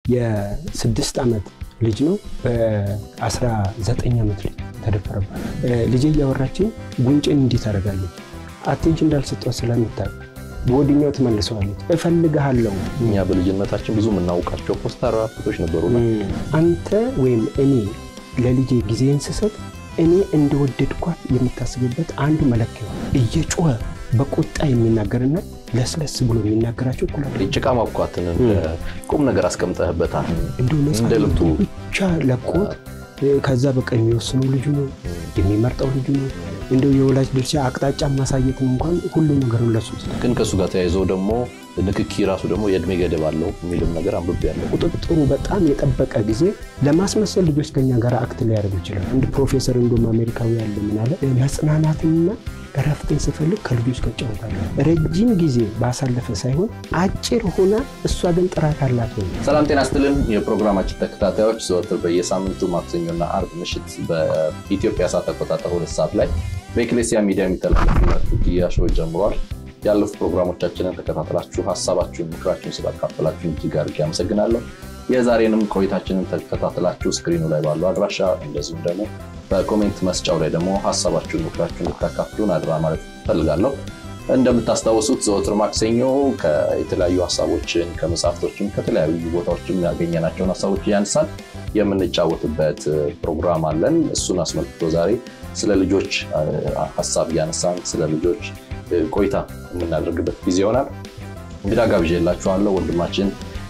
የስድስት ዓመት ልጅ ነው በ19 ዓመት ልጅ ተደፈረባት። ልጄ እያወራችኝ ጉንጭን እንዲህ ታደርጋለች። አቴንሽን እንዳልሰጧት ስለምታውቅ በወዲኛው ትመልሰዋለች። እፈልግሃለሁ። እኛ በልጅነታችን ብዙ የምናውቃቸው ፖስታር ፎቶች ነበሩ። አንተ ወይም እኔ ለልጄ ጊዜን ስሰጥ እኔ እንደወደድኳት የምታስብበት አንዱ መለኪያ እየጮኸ በቁጣ የሚናገርና ለስለስ ብሎ የሚናገራቸው እኩል ጭቃ ማብኳትን ቁም ነገር አስቀምጠህበታል። እንዲሁ እንደ ነፃ ልቡ ብቻ ለቆት ከዛ በቃ የሚወስነው ልጁ ነው፣ የሚመርጠው ልጁ ነው። እንደው የወላጅ ድርሻ አቅጣጫ ማሳየትን እንኳን ሁሉ ነገሩን ለሱ ግን ከእሱ ጋር ተያይዞ ደግሞ ንክኪ ራሱ ደግሞ የእድሜ ገደብ አለው የሚልም ነገር አንብቤያለሁ። ቁጥጥሩ በጣም የጠበቀ ጊዜ ለማስመሰል ልጆች ከኛ ጋር አክት ሊያደርጉ ይችላል። አንድ ፕሮፌሰር እንደውም አሜሪካዊ ያለ ምን አለ፣ መጽናናትንና እረፍትን ስፈልግ ከልጆች ጋር እጫወታለሁ። ረጅም ጊዜ ባሳለፈ ሳይሆን አጭር ሆና እሷ ግን ጥራት አላት ሆነ ሰላም ጤና ስትልን የፕሮግራማችን ተከታታዮች ዘወትር በየሳምንቱ ማክሰኞና አርብ ምሽት በኢትዮጵያ ሰዓት አቆጣጠር ሁለት ሰዓት ላይ በኤክሌሲያ ሚዲያ የሚተላለፍላችሁ ኪያ ሾው ጀምሯል። ያለፉት ፕሮግራሞቻችንን ተከታተላችሁ ሀሳባችሁን፣ ምክራችሁን ስላካፈላችሁን እጅግ አድርጌ አመሰግናለሁ። የዛሬንም ቆይታችንን ተከታተላችሁ ስክሪኑ ላይ ባለው አድራሻ እንደዚሁም ደግሞ በኮሜንት መስጫው ላይ ደግሞ ሀሳባችሁን፣ ምክራችሁን ልታካፍሉን አድራ ማለት ፈልጋለሁ። እንደምታስታውሱት ዘወትር ማክሰኞ የተለያዩ ሀሳቦችን ከመጽሐፍቶችም ከተለያዩ ቦታዎችም ያገኘናቸውን ሀሳቦች እያነሳን የምንጫወትበት ፕሮግራም አለን። እሱን አስመልክቶ ዛሬ ስለ ልጆች ሀሳብ እያነሳን ስለ ልጆች ቆይታ የምናደርግበት ጊዜ ይሆናል። እንግዳ ጋብዤላችኋለሁ። ወንድማችን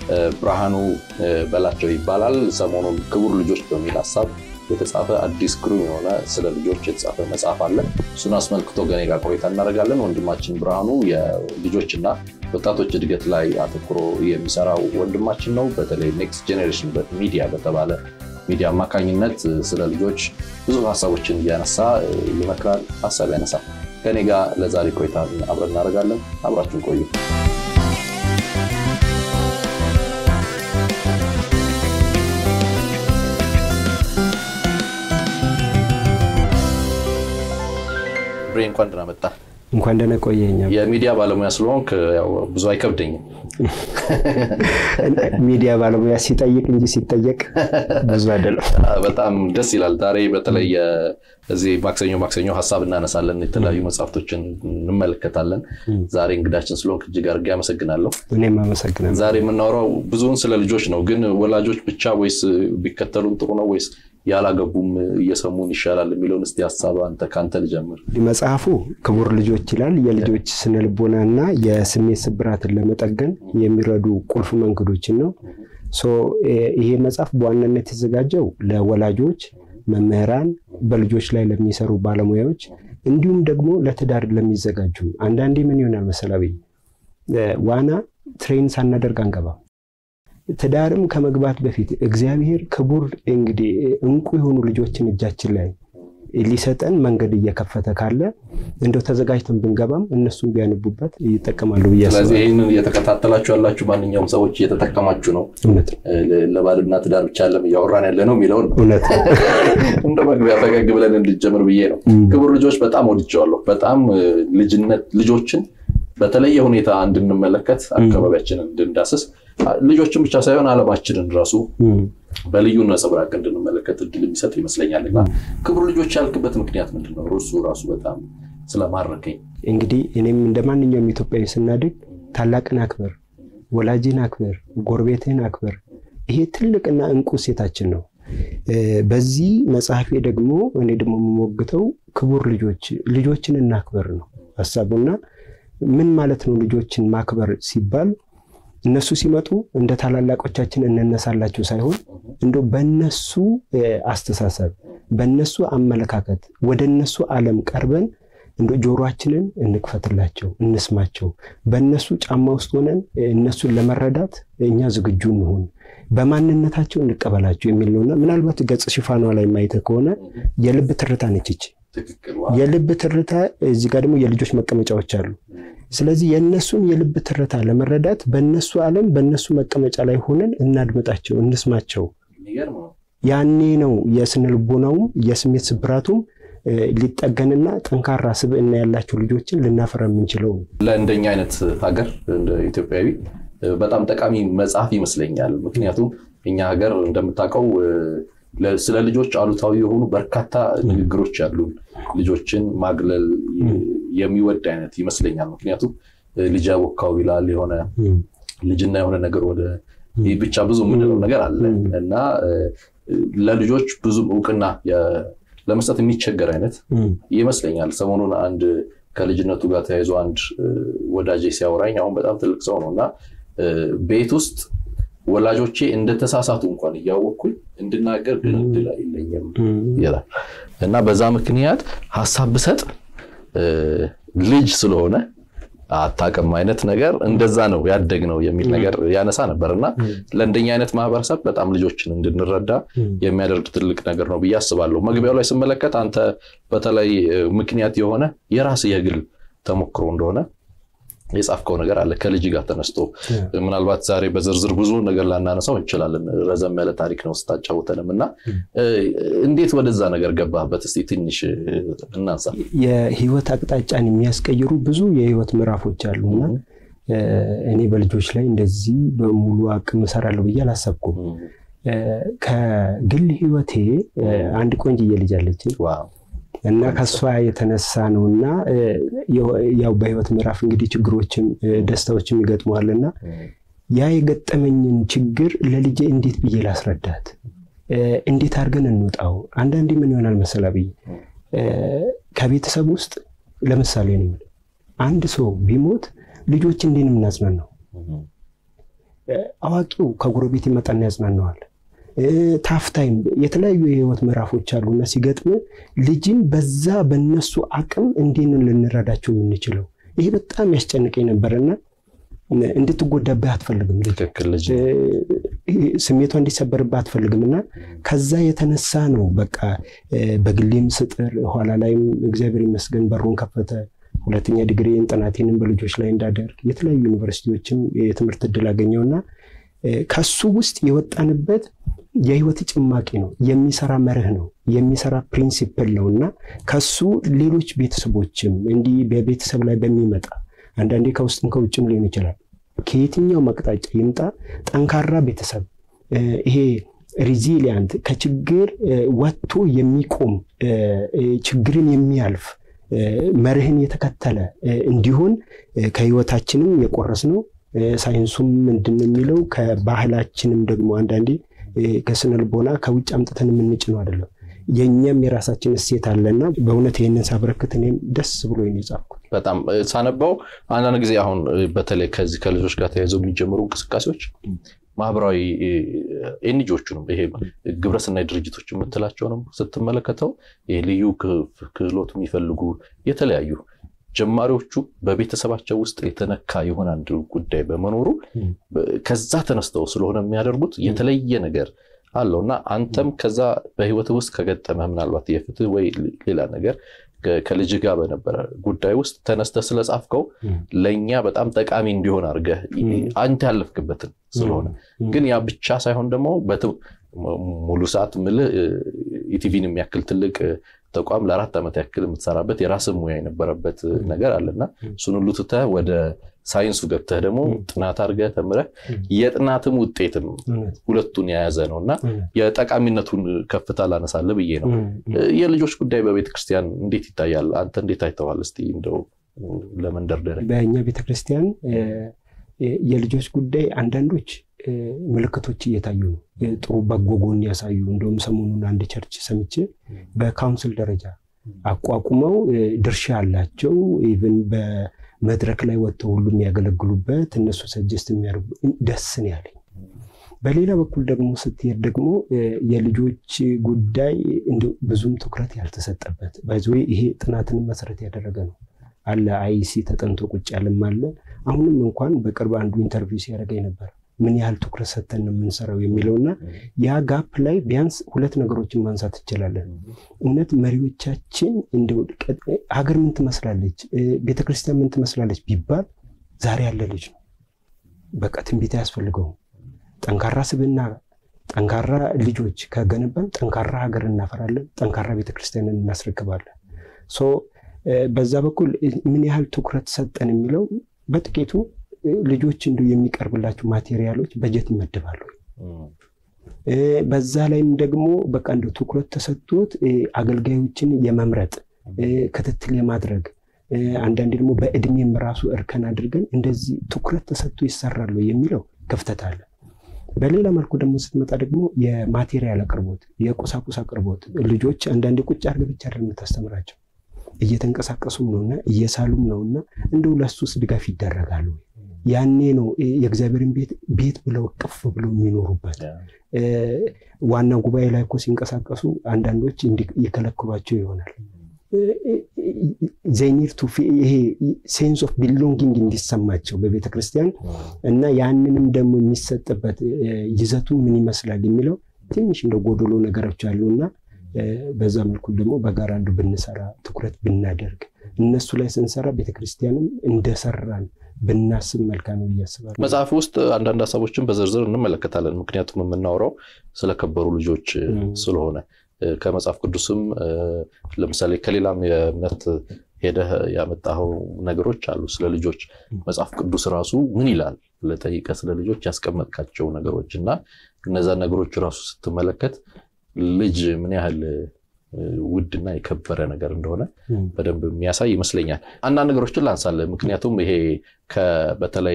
ብርሃኑ በላቸው ይባላል። ሰሞኑን ክቡር ልጆች በሚል ሀሳብ የተጻፈ አዲስ ግሩም የሆነ ስለ ልጆች የተጻፈ መጽሐፍ አለ። እሱን አስመልክቶ ገኔ ጋር ቆይታ እናደርጋለን። ወንድማችን ብርሃኑ የልጆችና ወጣቶች እድገት ላይ አተኩሮ የሚሰራው ወንድማችን ነው። በተለይ ኔክስት ጄኔሬሽን ሚዲያ በተባለ ሚዲያ አማካኝነት ስለ ልጆች ብዙ ሀሳቦችን እያነሳ ይመክራል፣ ሀሳብ ያነሳል። ከኔ ጋር ለዛሬ ቆይታ አብረን እናደርጋለን። አብራችሁን ቆዩ። ብሬ እንኳን ደህና መጣ። እንኳን ደህና ቆየኛ። የሚዲያ ባለሙያ ስለሆንክ ያው ብዙ አይከብደኝም። ሚዲያ ባለሙያ ሲጠይቅ እንጂ ሲጠየቅ ብዙ አይደለም። በጣም ደስ ይላል። ዛሬ በተለይ እዚህ ማክሰኞ ማክሰኞ ሀሳብ እናነሳለን፣ የተለያዩ መጽሐፍቶችን እንመለከታለን። ዛሬ እንግዳችን ስለሆንክ እጅግ አድርጌ አመሰግናለሁ። እኔም አመሰግናለሁ። ዛሬ የምናወራው ብዙውን ስለ ልጆች ነው። ግን ወላጆች ብቻ ወይስ ቢከተሉን ጥሩ ነው ወይስ ያላገቡም እየሰሙን ይሻላል የሚለውን እስቲ ሀሳብ አንተ ከአንተ ልጀምር። መጽሐፉ ክቡር ልጆች ይላል። የልጆች ስነልቦና እና የስሜት ስብራትን ለመጠገን የሚረዱ ቁልፍ መንገዶችን ነው። ይሄ መጽሐፍ በዋናነት የተዘጋጀው ለወላጆች፣ መምህራን፣ በልጆች ላይ ለሚሰሩ ባለሙያዎች እንዲሁም ደግሞ ለትዳር ለሚዘጋጁ አንዳንዴ ምን ይሆናል መሰላዊ ዋና ትሬን ሳናደርግ አንገባም። ትዳርም ከመግባት በፊት እግዚአብሔር ክቡር እንግዲህ እንቁ የሆኑ ልጆችን እጃችን ላይ ሊሰጠን መንገድ እየከፈተ ካለ እንደው ተዘጋጅተን ብንገባም እነሱም ቢያነቡበት ይጠቀማሉ ብዬ ስለዚህ ይህንን እየተከታተላችሁ ያላችሁ ማንኛውም ሰዎች እየተጠቀማችሁ ነው። እውነት ለባልና ትዳር ብቻ ለም እያወራን ያለ ነው የሚለውን እውነት እንደ መግቢያ ፈገግ ብለን እንድጀምር ብዬ ነው። ክቡር ልጆች በጣም ወድጀዋለሁ። በጣም ልጅነት ልጆችን በተለየ ሁኔታ እንድንመለከት አካባቢያችንን እንድንዳስስ ልጆችን ብቻ ሳይሆን ዓለማችንን ራሱ በልዩ ነጸብራቅ እንድንመለከት እድል የሚሰጥ ይመስለኛል። እና ክቡር ልጆች ያልክበት ምክንያት ምንድን ነው? እሱ ራሱ በጣም ስለማረከኝ እንግዲህ እኔም እንደ ማንኛውም ኢትዮጵያዊ ስናድግ ታላቅን አክብር፣ ወላጅን አክብር፣ ጎረቤትህን አክብር። ይሄ ትልቅና እንቁ ሴታችን ነው። በዚህ መጽሐፌ ደግሞ እኔ ደግሞ የምሞግተው ክቡር ልጆች ልጆችን እናክብር ነው ሀሳቡና ምን ማለት ነው? ልጆችን ማክበር ሲባል እነሱ ሲመጡ እንደ ታላላቆቻችን እንነሳላቸው ሳይሆን እንደው በነሱ አስተሳሰብ፣ በነሱ አመለካከት ወደ እነሱ ዓለም ቀርበን እንደ ጆሮአችንን እንክፈትላቸው፣ እንስማቸው። በእነሱ ጫማ ውስጥ ሆነን እነሱን ለመረዳት እኛ ዝግጁ እንሁን፣ በማንነታቸው እንቀበላቸው የሚል ነውና ምናልባት ገጽ ሽፋኗ ላይ ማየት ከሆነ የልብ ትርታ ነች ይቺ የልብ ትርታ እዚህ ጋር ደግሞ የልጆች መቀመጫዎች አሉ። ስለዚህ የእነሱን የልብ ትርታ ለመረዳት በእነሱ ዓለም በእነሱ መቀመጫ ላይ ሆነን እናድምጣቸው፣ እንስማቸው። ያኔ ነው የስነ ልቦናውም የስሜት ስብራቱም ሊጠገንና ጠንካራ ስብዕና ያላቸው ልጆችን ልናፈራ የምንችለው። ለእንደኛ አይነት ሀገር እንደ ኢትዮጵያዊ በጣም ጠቃሚ መጽሐፍ ይመስለኛል። ምክንያቱም እኛ ሀገር እንደምታውቀው ስለ ልጆች አሉታዊ የሆኑ በርካታ ንግግሮች ያሉን ልጆችን ማግለል የሚወድ አይነት ይመስለኛል። ምክንያቱም ልጅ ያቦካው ይላል የሆነ ልጅና የሆነ ነገር ወደ ብቻ ብዙ የምንለው ነገር አለ እና ለልጆች ብዙም እውቅና ለመስጠት የሚቸገር አይነት ይመስለኛል። ሰሞኑን አንድ ከልጅነቱ ጋር ተያይዞ አንድ ወዳጄ ሲያወራኝ አሁን በጣም ትልቅ ሰው ነው እና ቤት ውስጥ ወላጆቼ እንደተሳሳቱ እንኳን እያወቅኩኝ እንድናገር ግን እድል የለኝም ይላል እና በዛ ምክንያት ሀሳብ ብሰጥ ልጅ ስለሆነ አታውቅም አይነት ነገር እንደዛ ነው ያደግነው የሚል ነገር ያነሳ ነበር እና ለእንደኛ አይነት ማህበረሰብ በጣም ልጆችን እንድንረዳ የሚያደርግ ትልቅ ነገር ነው ብዬ አስባለሁ። መግቢያው ላይ ስመለከት አንተ በተለይ ምክንያት የሆነ የራስ የግል ተሞክሮ እንደሆነ የጻፍከው ነገር አለ ከልጅ ጋር ተነስቶ ምናልባት ዛሬ በዝርዝር ብዙ ነገር ላናነሳው እንችላለን። ረዘም ያለ ታሪክ ነው ስታጫውተንም እና እንዴት ወደዛ ነገር ገባህበት? እስኪ ትንሽ እናንሳ። የህይወት አቅጣጫን የሚያስቀይሩ ብዙ የህይወት ምዕራፎች አሉና እኔ በልጆች ላይ እንደዚህ በሙሉ አቅም እሰራለሁ ብዬ አላሰብኩም። ከግል ህይወቴ አንድ ቆንጅዬ ልጅ አለችኝ እና ከሷ የተነሳ ነው እና ያው በህይወት ምዕራፍ እንግዲህ ችግሮችም ደስታዎችም ይገጥመዋልና ያ የገጠመኝን ችግር ለልጄ እንዴት ብዬ ላስረዳት፣ እንዴት አድርገን እንውጣው። አንዳንዴ ምን ይሆናል መሰላ ብዬ ከቤተሰብ ውስጥ ለምሳሌ ነው አንድ ሰው ቢሞት ልጆች እንዴት ነው የምናጽናናው? አዋቂው ከጎረቤት ይመጣና ያጽናናዋል። ታፍታይም የተለያዩ የህይወት ምዕራፎች አሉና ሲገጥም ልጅን በዛ በነሱ አቅም እንዴት ልንረዳቸው የምንችለው? ይሄ በጣም ያስጨንቀኝ ነበርና እንድትጎዳብህ አትፈልግም፣ ልጅ ስሜቷ እንዲሰበርብህ አትፈልግም። እና ከዛ የተነሳ ነው በቃ በግሌም ስጥር ኋላ ላይም እግዚአብሔር ይመስገን በሩን ከፈተ። ሁለተኛ ዲግሪን ጥናቴንም በልጆች ላይ እንዳደርግ የተለያዩ ዩኒቨርሲቲዎችም የትምህርት እድል አገኘውና ከሱ ውስጥ የወጣንበት የህይወት ጭማቂ ነው። የሚሰራ መርህ ነው። የሚሰራ ፕሪንሲፕል ነው እና ከሱ ሌሎች ቤተሰቦችም እንዲህ በቤተሰብ ላይ በሚመጣ አንዳንዴ ከውስጥም ከውጭም ሊሆን ይችላል። ከየትኛው አቅጣጫ ይምጣ ጠንካራ ቤተሰብ ይሄ ሪዚሊያንት ከችግር ወጥቶ የሚቆም ችግርን የሚያልፍ መርህን የተከተለ እንዲሆን ከህይወታችንም የቆረስ ነው። ሳይንሱም ምንድን ነው የሚለው ከባህላችንም ደግሞ አንዳንዴ ከስነ ልቦና ከውጭ አምጥተን የምንጭነው አይደለም። የእኛም የራሳችን እሴት አለና በእውነት ይህንን ሳበረክት እኔም ደስ ብሎ የጻፍኩት በጣም ሳነባው አንዳንድ ጊዜ አሁን በተለይ ከዚህ ከልጆች ጋር ተያይዘው የሚጀምሩ እንቅስቃሴዎች ማህበራዊ ኤንጂዎቹንም ይሄ ግብረሰናይ ድርጅቶች የምትላቸውንም ስትመለከተው ልዩ ክህሎት የሚፈልጉ የተለያዩ ጀማሪዎቹ በቤተሰባቸው ውስጥ የተነካ የሆነ አንድ ጉዳይ በመኖሩ ከዛ ተነስተው ስለሆነ የሚያደርጉት የተለየ ነገር አለው እና አንተም ከዛ በህይወት ውስጥ ከገጠመ ምናልባት የፍትህ ወይ ሌላ ነገር ከልጅ ጋር በነበረ ጉዳይ ውስጥ ተነስተህ ስለጻፍከው ለእኛ በጣም ጠቃሚ እንዲሆን አድርገህ አንተ ያለፍክበትን ስለሆነ ግን ያ ብቻ ሳይሆን ደግሞ ሙሉ ሰዓት ምልህ ኢቲቪን የሚያክል ትልቅ ተቋም ለአራት ዓመት ያክል የምትሰራበት የራስህ ሙያ የነበረበት ነገር አለና እሱን ሁሉ ትተህ ወደ ሳይንሱ ገብተህ ደግሞ ጥናት አድርገህ ተምረህ የጥናትም ውጤትም ሁለቱን የያዘ ነው እና የጠቃሚነቱን ከፍታ ላነሳለህ ብዬ ነው። የልጆች ጉዳይ በቤተክርስቲያን እንዴት ይታያል? አንተ እንዴት አይተዋል? እስኪ እንደው ለመንደርደሪያ በእኛ ቤተክርስቲያን የልጆች ጉዳይ አንዳንዶች ምልክቶች እየታዩ ነው። ጥሩ በጎ ጎን ያሳዩ። እንደውም ሰሞኑን አንድ ቸርች ሰምቼ በካውንስል ደረጃ አቋቁመው ድርሻ አላቸው ኢቭን በመድረክ ላይ ወጥተው ሁሉ የሚያገለግሉበት እነሱ ሰጀስት የሚያደርጉ ደስ ነው ያለኝ። በሌላ በኩል ደግሞ ስትሄድ ደግሞ የልጆች ጉዳይ ብዙም ትኩረት ያልተሰጠበት ባይዘ ይሄ ጥናትንም መሰረት ያደረገ ነው አለ አይሲ ተጠንቶ ቁጭ ያለም አለ። አሁንም እንኳን በቅርብ አንዱ ኢንተርቪው ሲያደርገኝ ነበር ምን ያህል ትኩረት ሰጥተን ነው የምንሰራው የሚለውና ያ ጋፕ ላይ ቢያንስ ሁለት ነገሮችን ማንሳት እንችላለን። እውነት መሪዎቻችን እንደው ሀገር ምን ትመስላለች፣ ቤተክርስቲያን ምን ትመስላለች ቢባል ዛሬ ያለ ልጅ ነው። በቃ ትንቢት አያስፈልገውም። ጠንካራ ስብዕና፣ ጠንካራ ልጆች ከገነባን ጠንካራ ሀገር እናፈራለን፣ ጠንካራ ቤተክርስቲያንን እናስረክባለን። በዛ በኩል ምን ያህል ትኩረት ሰጠን የሚለው በጥቂቱ ልጆች እንዲሁ የሚቀርብላቸው ማቴሪያሎች በጀት ይመደባሉ። በዛ ላይም ደግሞ በቃ እንደ ትኩረት ተሰጥቶት አገልጋዮችን የመምረጥ ክትትል የማድረግ አንዳንዴ ደግሞ በእድሜም ራሱ እርከን አድርገን እንደዚህ ትኩረት ተሰጥቶ ይሰራሉ የሚለው ክፍተት አለ። በሌላ መልኩ ደግሞ ስትመጣ ደግሞ የማቴሪያል አቅርቦት፣ የቁሳቁስ አቅርቦት ልጆች አንዳንዴ ቁጭ አድርገህ ብቻ አይደለም የምታስተምራቸው እየተንቀሳቀሱም ነውና እየሳሉም ነውና እንደው ለሱስ ድጋፍ ይደረጋሉ። ያኔ ነው የእግዚአብሔርን ቤት ቤት ብለው ቅፍ ብለው የሚኖሩበት። ዋና ጉባኤ ላይ እኮ ሲንቀሳቀሱ አንዳንዶች የከለክሏቸው ይሆናል። ዘይኒር ቱ ይሄ ሴንስ ኦፍ ቢሎንጊንግ እንዲሰማቸው በቤተ ክርስቲያን እና ያንንም ደግሞ የሚሰጥበት ይዘቱ ምን ይመስላል የሚለው ትንሽ እንደ ጎደሎ ነገሮች አሉና በዛ መልኩ ደግሞ በጋራ አንዱ ብንሰራ ትኩረት ብናደርግ እነሱ ላይ ስንሰራ ቤተክርስቲያንም እንደሰራን ብናስብ መልካም ነው ብዬ አስባለሁ። መጽሐፍ ውስጥ አንዳንድ ሀሳቦችን በዝርዝር እንመለከታለን። ምክንያቱም የምናወራው ስለከበሩ ልጆች ስለሆነ ከመጽሐፍ ቅዱስም ለምሳሌ ከሌላም የእምነት ሄደህ ያመጣኸው ነገሮች አሉ ስለ ልጆች። መጽሐፍ ቅዱስ ራሱ ምን ይላል ብለህ ጠይቀህ ስለ ልጆች ያስቀመጥካቸው ነገሮች እና እነዛን ነገሮች ራሱ ስትመለከት ልጅ ምን ያህል ውድና የከበረ ነገር እንደሆነ በደንብ የሚያሳይ ይመስለኛል። አንዳንድ ነገሮችን ላንሳለን። ምክንያቱም ይሄ በተለይ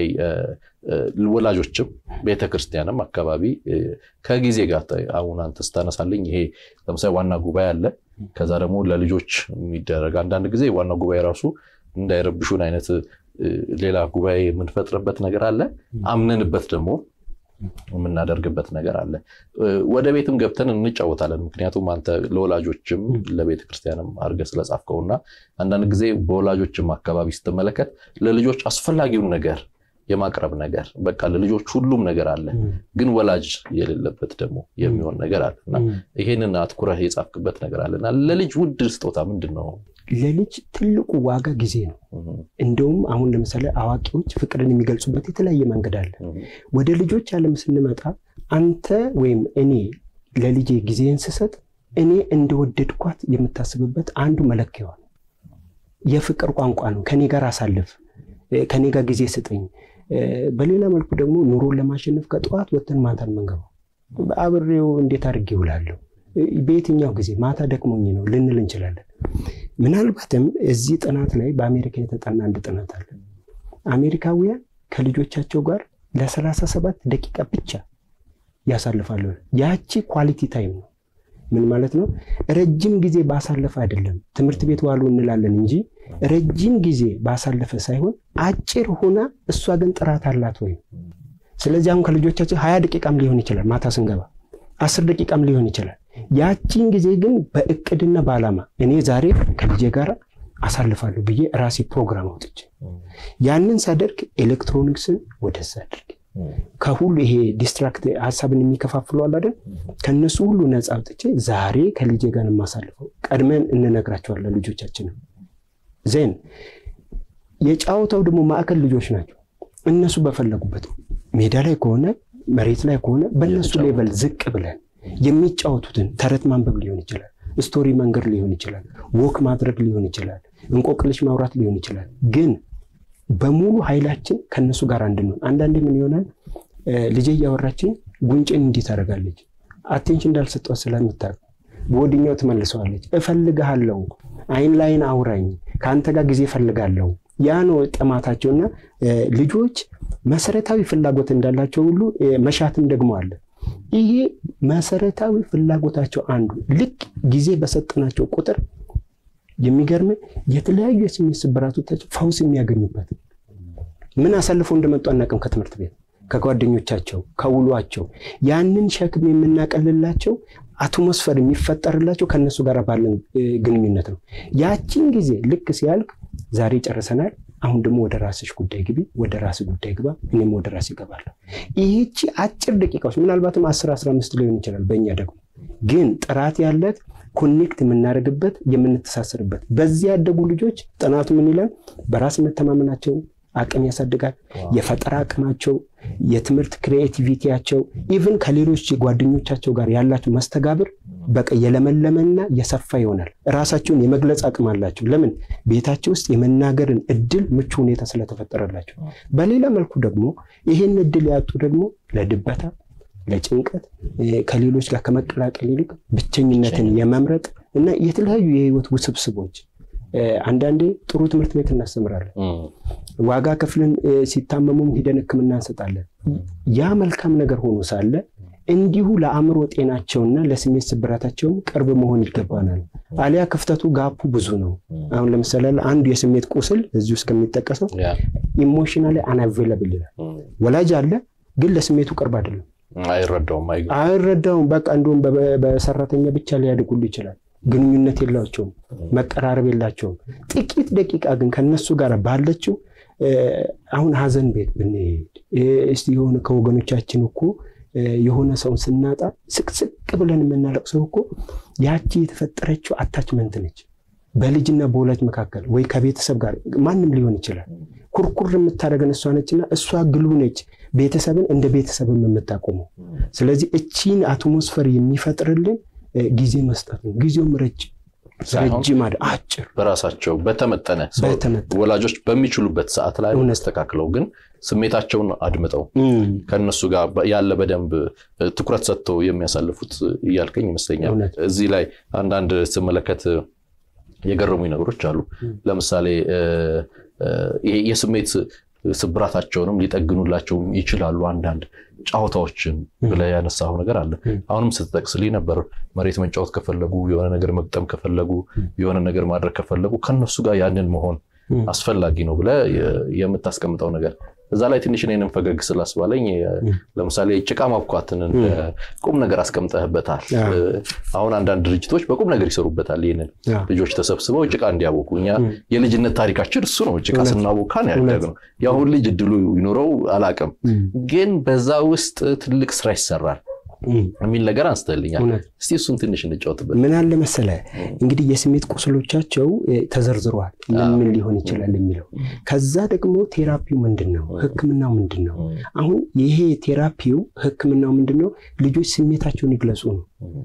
ወላጆችም ቤተክርስቲያንም አካባቢ ከጊዜ ጋር አሁን አንተ ስታነሳልኝ ይሄ ለምሳሌ ዋና ጉባኤ አለ። ከዛ ደግሞ ለልጆች የሚደረግ አንዳንድ ጊዜ ዋና ጉባኤ ራሱ እንዳይረብሹን አይነት ሌላ ጉባኤ የምንፈጥርበት ነገር አለ። አምነንበት ደግሞ የምናደርግበት ነገር አለ። ወደ ቤትም ገብተን እንጫወታለን። ምክንያቱም አንተ ለወላጆችም ለቤተ ክርስቲያንም አድርገህ ስለጻፍከውና አንዳንድ ጊዜ በወላጆችም አካባቢ ስትመለከት ለልጆች አስፈላጊውን ነገር የማቅረብ ነገር በቃ ለልጆች ሁሉም ነገር አለ፣ ግን ወላጅ የሌለበት ደግሞ የሚሆን ነገር አለ እና ይሄንን አትኩረህ የጻፍክበት ነገር አለና ለልጅ ውድ ስጦታ ምንድን ነው? ለልጅ ትልቁ ዋጋ ጊዜ ነው። እንደውም አሁን ለምሳሌ አዋቂዎች ፍቅርን የሚገልጹበት የተለያየ መንገድ አለ። ወደ ልጆች ዓለም ስንመጣ አንተ ወይም እኔ ለልጄ ጊዜን ስሰጥ እኔ እንደወደድኳት የምታስብበት አንዱ መለኪያዋ ነው። የፍቅር ቋንቋ ነው። ከኔ ጋር አሳልፍ፣ ከኔ ጋር ጊዜ ስጠኝ። በሌላ መልኩ ደግሞ ኑሮን ለማሸነፍ ከጠዋት ወጥተን ማታን መንገባው አብሬው እንዴት አድርጌ እውላለሁ በየትኛው ጊዜ ማታ ደክሞኝ ነው ልንል እንችላለን። ምናልባትም እዚህ ጥናት ላይ በአሜሪካ የተጠና አንድ ጥናት አለ። አሜሪካውያን ከልጆቻቸው ጋር ለሰላሳ ሰባት ደቂቃ ብቻ ያሳልፋሉ። ያቺ ኳሊቲ ታይም ነው። ምን ማለት ነው? ረጅም ጊዜ ባሳለፈ አይደለም ትምህርት ቤት ዋሉ እንላለን እንጂ ረጅም ጊዜ ባሳለፈ ሳይሆን አጭር ሆና እሷ ግን ጥራት አላት ወይ። ስለዚህ አሁን ከልጆቻችን ሀያ ደቂቃም ሊሆን ይችላል ማታ ስንገባ አስር ደቂቃም ሊሆን ይችላል። ያቺን ጊዜ ግን በእቅድና በዓላማ እኔ ዛሬ ከልጄ ጋር አሳልፋለሁ ብዬ ራሴ ፕሮግራም አውጥቼ ያንን ሳደርግ ኤሌክትሮኒክስን ወደዛ አድርግ ከሁሉ ይሄ ዲስትራክት ሀሳብን የሚከፋፍሉ አለ አይደል? ከእነሱ ሁሉ ነፃ አውጥቼ ዛሬ ከልጄ ጋር የማሳልፈው ቀድመን እንነግራቸዋለን ልጆቻችንም። ዜን የጫወታው ደግሞ ማዕከል ልጆች ናቸው። እነሱ በፈለጉበት ሜዳ ላይ ከሆነ መሬት ላይ ከሆነ በእነሱ ሌቨል ዝቅ ብለን የሚጫወቱትን ተረት ማንበብ ሊሆን ይችላል፣ ስቶሪ መንገድ ሊሆን ይችላል፣ ወክ ማድረግ ሊሆን ይችላል፣ እንቆቅልሽ ማውራት ሊሆን ይችላል። ግን በሙሉ ኃይላችን ከእነሱ ጋር እንድንሆን አንዳንዴ ምን ይሆናል ልጄ እያወራችን ጉንጭን እንዲህ ታደርጋለች። አቴንሽን እንዳልሰጠው ስለምታውቅ በወዲኛው ትመልሰዋለች። እፈልግሃለሁ፣ አይን ላይን አውራኝ፣ ከአንተ ጋር ጊዜ እፈልጋለሁ። ያ ነው ጥማታቸውና ልጆች መሰረታዊ ፍላጎት እንዳላቸው ሁሉ መሻትም ደግሞ አለ። ይሄ መሰረታዊ ፍላጎታቸው አንዱ ልክ ጊዜ በሰጠናቸው ቁጥር የሚገርም የተለያዩ የስሜት ስብራቶቻቸው ፈውስ የሚያገኙበት ምን አሳልፈው እንደመጡ አናውቅም። ከትምህርት ቤት ከጓደኞቻቸው ከውሏቸው ያንን ሸክም የምናቀልላቸው አትሞስፈር የሚፈጠርላቸው ከእነሱ ጋር ባለን ግንኙነት ነው። ያችን ጊዜ ልክ ሲያልቅ ዛሬ ጨርሰናል፣ አሁን ደግሞ ወደ ራስሽ ጉዳይ ግቢ፣ ወደ ራስ ጉዳይ ግባ፣ እኔም ወደ ራስ ይገባለሁ። ይህቺ አጭር ደቂቃዎች ምናልባትም አስር አስራ አምስት ሊሆን ይችላል። በእኛ ደግሞ ግን ጥራት ያለት ኮኔክት የምናደርግበት የምንተሳሰርበት በዚህ ያደጉ ልጆች ጥናቱ ምን ይላል? በራስ መተማመናቸው አቅም ያሳድጋል። የፈጠራ አቅማቸው የትምህርት ክሪኤቲቪቲያቸው ኢቭን ከሌሎች ጓደኞቻቸው ጋር ያላቸው መስተጋብር በቃ የለመለመና የሰፋ ይሆናል። ራሳቸውን የመግለጽ አቅም አላቸው። ለምን ቤታቸው ውስጥ የመናገርን እድል ምቹ ሁኔታ ስለተፈጠረላቸው። በሌላ መልኩ ደግሞ ይህን እድል ያጡ ደግሞ ለድበታ፣ ለጭንቀት ከሌሎች ጋር ከመቀላቀል ይልቅ ብቸኝነትን የመምረጥ እና የተለያዩ የህይወት ውስብስቦች አንዳንዴ ጥሩ ትምህርት ቤት እናስተምራለን። ዋጋ ከፍለን ሲታመሙም ሂደን ሕክምና እንሰጣለን። ያ መልካም ነገር ሆኖ ሳለ እንዲሁ ለአእምሮ ጤናቸውና ለስሜት ስብራታቸውም ቅርብ መሆን ይገባናል። አሊያ ክፍተቱ ጋፑ ብዙ ነው። አሁን ለምሳሌ አንዱ የስሜት ቁስል እዚህ ውስጥ ከሚጠቀሰው ኢሞሽናሊ አንአቬለብል ይላል። ወላጅ አለ፣ ግን ለስሜቱ ቅርብ አይደለም፣ አይረዳውም አይረዳውም። በቃ እንዲሁም በሰራተኛ ብቻ ሊያድጉሉ ይችላል። ግንኙነት የላቸውም፣ መቀራረብ የላቸውም። ጥቂት ደቂቃ ግን ከነሱ ጋር ባለችው አሁን ሀዘን ቤት ብንሄድ እስቲ የሆነ ከወገኖቻችን እኮ የሆነ ሰውን ስናጣ ስቅስቅ ብለን የምናለቅሰው እኮ ያቺ የተፈጠረችው አታችመንት ነች። በልጅና በወላጅ መካከል ወይ ከቤተሰብ ጋር ማንም ሊሆን ይችላል። ኩርኩር የምታደርገን እሷ ነችና እሷ ግሉ ነች ቤተሰብን እንደ ቤተሰብም የምታቆመው። ስለዚህ እቺን አትሞስፈር የሚፈጥርልን ጊዜ መስጠት ነው። ጊዜውም ረጅም ረጅም አጭር በራሳቸው በተመጠነ ወላጆች በሚችሉበት ሰዓት ላይ ተስተካክለው ግን ስሜታቸውን አድምጠው ከነሱ ጋር ያለ በደንብ ትኩረት ሰጥተው የሚያሳልፉት እያልከኝ ይመስለኛል። እዚህ ላይ አንዳንድ ስመለከት የገረሙኝ ነገሮች አሉ። ለምሳሌ ይሄ የስሜት ስብራታቸውንም ሊጠግኑላቸው ይችላሉ አንዳንድ ጨዋታዎችን ብለህ ያነሳው ነገር አለ። አሁንም ስትጠቅስልኝ ነበር መሬት መንጫወት ከፈለጉ የሆነ ነገር መግጠም ከፈለጉ የሆነ ነገር ማድረግ ከፈለጉ ከነሱ ጋር ያንን መሆን አስፈላጊ ነው ብለህ የምታስቀምጠው ነገር እዛ ላይ ትንሽ እኔንም ፈገግ ስላስባለኝ ለምሳሌ ጭቃ ማብኳትን ቁም ነገር አስቀምጠህበታል። አሁን አንዳንድ ድርጅቶች በቁም ነገር ይሰሩበታል። ይህንን ልጆች ተሰብስበው ጭቃ እንዲያቦኩ እኛ የልጅነት ታሪካችን እሱ ነው። ጭቃ ስናቦካ ነው ያደግነው። የአሁን ልጅ እድሉ ይኖረው አላቅም፣ ግን በዛ ውስጥ ትልቅ ስራ ይሰራል የሚል ነገር አንስተልኛል። እስቲ እሱን ትንሽ እንጫወትበት። ምን አለ መሰለ እንግዲህ የስሜት ቁስሎቻቸው ተዘርዝረዋል፣ ምን ምን ሊሆን ይችላል የሚለው ከዛ ደግሞ ቴራፒው ምንድን ነው፣ ህክምናው ምንድን ነው። አሁን ይሄ ቴራፒው ህክምናው ምንድን ነው? ልጆች ስሜታቸውን ይግለጹ ነው።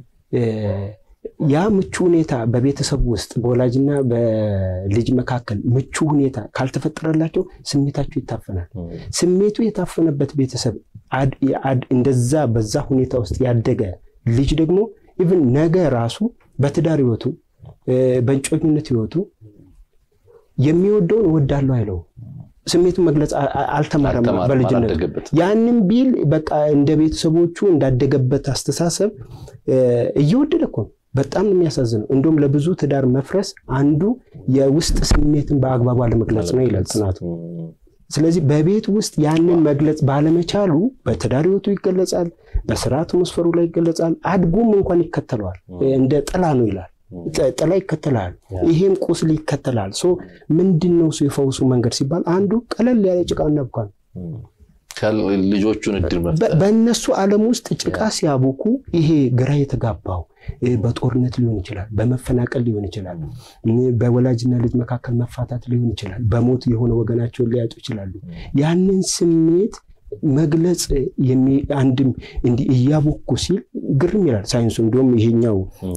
ያ ምቹ ሁኔታ በቤተሰብ ውስጥ በወላጅና በልጅ መካከል ምቹ ሁኔታ ካልተፈጠረላቸው ስሜታቸው ይታፈናል። ስሜቱ የታፈነበት ቤተሰብ እንደዛ በዛ ሁኔታ ውስጥ ያደገ ልጅ ደግሞ ኢቭን ነገ ራሱ በትዳር ህይወቱ በእጮኝነት ህይወቱ የሚወደውን እወዳለሁ አይለው። ስሜቱን መግለጽ አልተማረም በልጅነት። ያንን ቢል በቃ እንደ ቤተሰቦቹ እንዳደገበት አስተሳሰብ እየወደደ እኮ ነው። በጣም የሚያሳዝነው እንደውም ለብዙ ትዳር መፍረስ አንዱ የውስጥ ስሜትን በአግባቡ አለመግለጽ ነው ይላል ጥናቱ። ስለዚህ በቤት ውስጥ ያንን መግለጽ ባለመቻሉ በትዳር ህይወቱ ይገለጻል፣ በስራ አትሞስፈሩ ላይ ይገለጻል። አድጎም እንኳን ይከተለዋል። እንደ ጥላ ነው ይላል። ጥላ ይከተላል። ይሄም ቁስል ይከተላል። ምንድን ነው የፈውሱ መንገድ ሲባል አንዱ ቀለል ያለ ጭቃ እናብኳ ነው። ልጆቹን እድል መፍጠር በእነሱ ዓለም ውስጥ ጭቃ ሲያቦኩ ይሄ ግራ የተጋባው በጦርነት ሊሆን ይችላል፣ በመፈናቀል ሊሆን ይችላል፣ በወላጅና ልጅ መካከል መፋታት ሊሆን ይችላል፣ በሞት የሆነ ወገናቸውን ሊያጡ ይችላሉ። ያንን ስሜት መግለጽ አንድም እንዲህ እያቦኩ ሲል ግርም ይላል ሳይንሱ። እንዲሁም ይሄኛው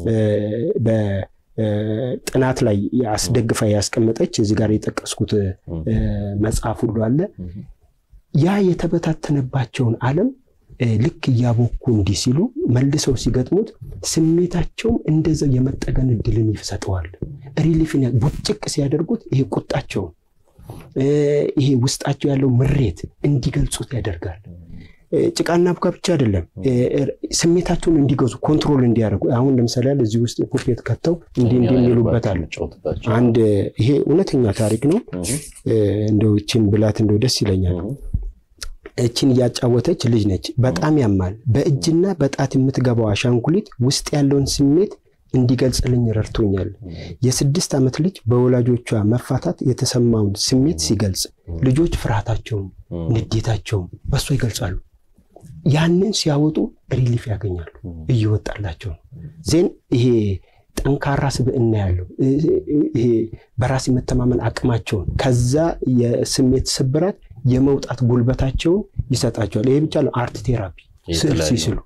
በጥናት ላይ አስደግፋ ያስቀመጠች እዚህ ጋር የጠቀስኩት መጽሐፍ ሁሉ አለ ያ የተበታተነባቸውን ዓለም ልክ እያቦኩ እንዲህ ሲሉ መልሰው ሲገጥሙት ስሜታቸውም እንደዛው የመጠገን እድልን ይሰጠዋል። ሪሊፍን ቡጭቅ ሲያደርጉት ይሄ ቁጣቸውን ይሄ ውስጣቸው ያለው ምሬት እንዲገልጹት ያደርጋል። ጭቃና ቡካ ብቻ አይደለም፣ ስሜታቸውን እንዲገዙ ኮንትሮል እንዲያደርጉ። አሁን ለምሳሌ ያለ እዚህ ውስጥ ፑፔት ከተው እንዲህ እንዲህ የሚሉበታል። አንድ ይሄ እውነተኛ ታሪክ ነው። እንደው እችን ብላት እንደው ደስ ይለኛል። እችን እያጫወተች ልጅ ነች። በጣም ያማል። በእጅና በጣት የምትገባው አሻንጉሊት ውስጥ ያለውን ስሜት እንዲገልጽልኝ ረድቶኛል። የስድስት ዓመት ልጅ በወላጆቿ መፋታት የተሰማውን ስሜት ሲገልጽ ልጆች ፍርሃታቸውን፣ ንዴታቸውን በእሷ ይገልጻሉ። ያንን ሲያወጡ ሪሊፍ ያገኛሉ። እየወጣላቸው ነው። ዜን ይሄ ጠንካራ ስብዕና ያለው ይሄ በራስ የመተማመን አቅማቸውን ከዛ የስሜት ስብራት የመውጣት ጉልበታቸውን ይሰጣቸዋል። ይሄ ብቻ ነው። አርት ቴራፒ ስዕል ሲስሉ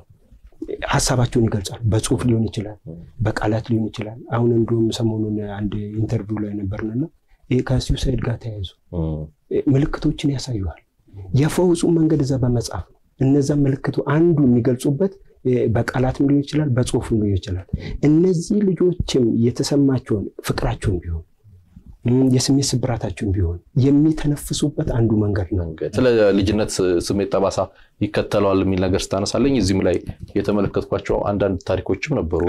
ሀሳባቸውን ይገልጻሉ። በጽሁፍ ሊሆን ይችላል፣ በቃላት ሊሆን ይችላል። አሁን እንዲሁም ሰሞኑን አንድ ኢንተርቪው ላይ ነበርንና ይሄ ከሱሳይድ ጋር ተያይዞ ምልክቶችን ያሳዩሃል። የፈውሱ መንገድ እዛ በመጽሐፍ ነው። እነዛ ምልክቱ አንዱ የሚገልጹበት በቃላትም ሊሆን ይችላል፣ በጽሁፍም ሊሆን ይችላል። እነዚህ ልጆችም የተሰማቸውን ፍቅራቸውን ቢሆን የስሜት ስብራታቸውን ቢሆን የሚተነፍሱበት አንዱ መንገድ ነው። ስለ ልጅነት ስሜት ጠባሳ ይከተለዋል የሚል ነገር ስታነሳለኝ እዚህም ላይ የተመለከትኳቸው አንዳንድ ታሪኮችም ነበሩ።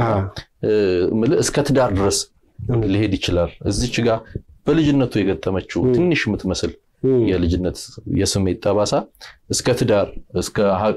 እስከ ትዳር ድረስ ሊሄድ ይችላል። እዚች ጋር በልጅነቱ የገጠመችው ትንሽ የምትመስል የልጅነት የስሜት ጠባሳ እስከ ትዳር እስከ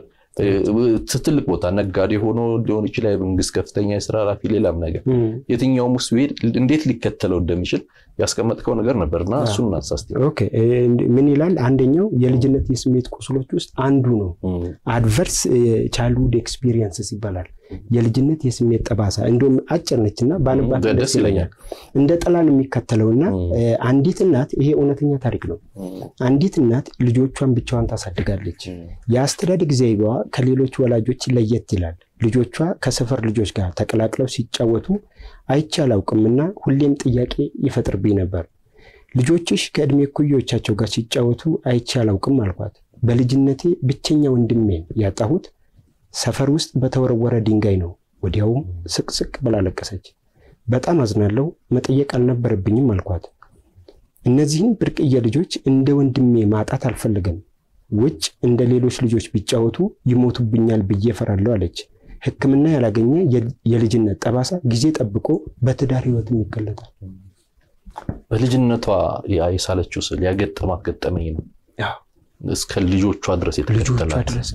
ትልቅ ቦታ ነጋዴ ሆኖ ሊሆን ይችላል፣ የመንግስት ከፍተኛ የስራ ኃላፊ፣ ሌላም ነገር የትኛውም ውስጥ ቢሄድ እንዴት ሊከተለው እንደሚችል ያስቀመጥከው ነገር ነበርና እሱን እናሳስቲ። ምን ይላል? አንደኛው የልጅነት የስሜት ቁስሎች ውስጥ አንዱ ነው። አድቨርስ ቻይልድሁድ ኤክስፒሪየንስስ ይባላል። የልጅነት የስሜት ጠባሳ እንዲሁም አጭር ነችና ባንባት ደስ ይለኛል። እንደ ጥላን የሚከተለውና አንዲት እናት ይሄ እውነተኛ ታሪክ ነው። አንዲት እናት ልጆቿን ብቻዋን ታሳድጋለች። የአስተዳደግ ዘይቤዋ ከሌሎች ወላጆች ለየት ይላል። ልጆቿ ከሰፈር ልጆች ጋር ተቀላቅለው ሲጫወቱ አይቼ አላውቅምና ሁሌም ጥያቄ ይፈጥርብኝ ነበር። ልጆችሽ ከዕድሜ እኩዮቻቸው ጋር ሲጫወቱ አይቼ አላውቅም አልኳት። በልጅነቴ ብቸኛ ወንድሜን ያጣሁት ሰፈር ውስጥ በተወረወረ ድንጋይ ነው። ወዲያውም ስቅስቅ ብላ ለቀሰች። በጣም አዝናለሁ፣ መጠየቅ አልነበረብኝም አልኳት። እነዚህን ብርቅዬ ልጆች እንደ ወንድሜ ማጣት አልፈልግም። ውጭ እንደ ሌሎች ልጆች ቢጫወቱ ይሞቱብኛል ብዬ እፈራለሁ አለች። ሕክምና ያላገኘ የልጅነት ጠባሳ ጊዜ ጠብቆ በትዳር ህይወትም ይገለጣል። በልጅነቷ የሳለችው ስል ያገጠማት ገጠመኝ ነው። እስከ ልጆቿ ድረስ የተከተላት ድረስ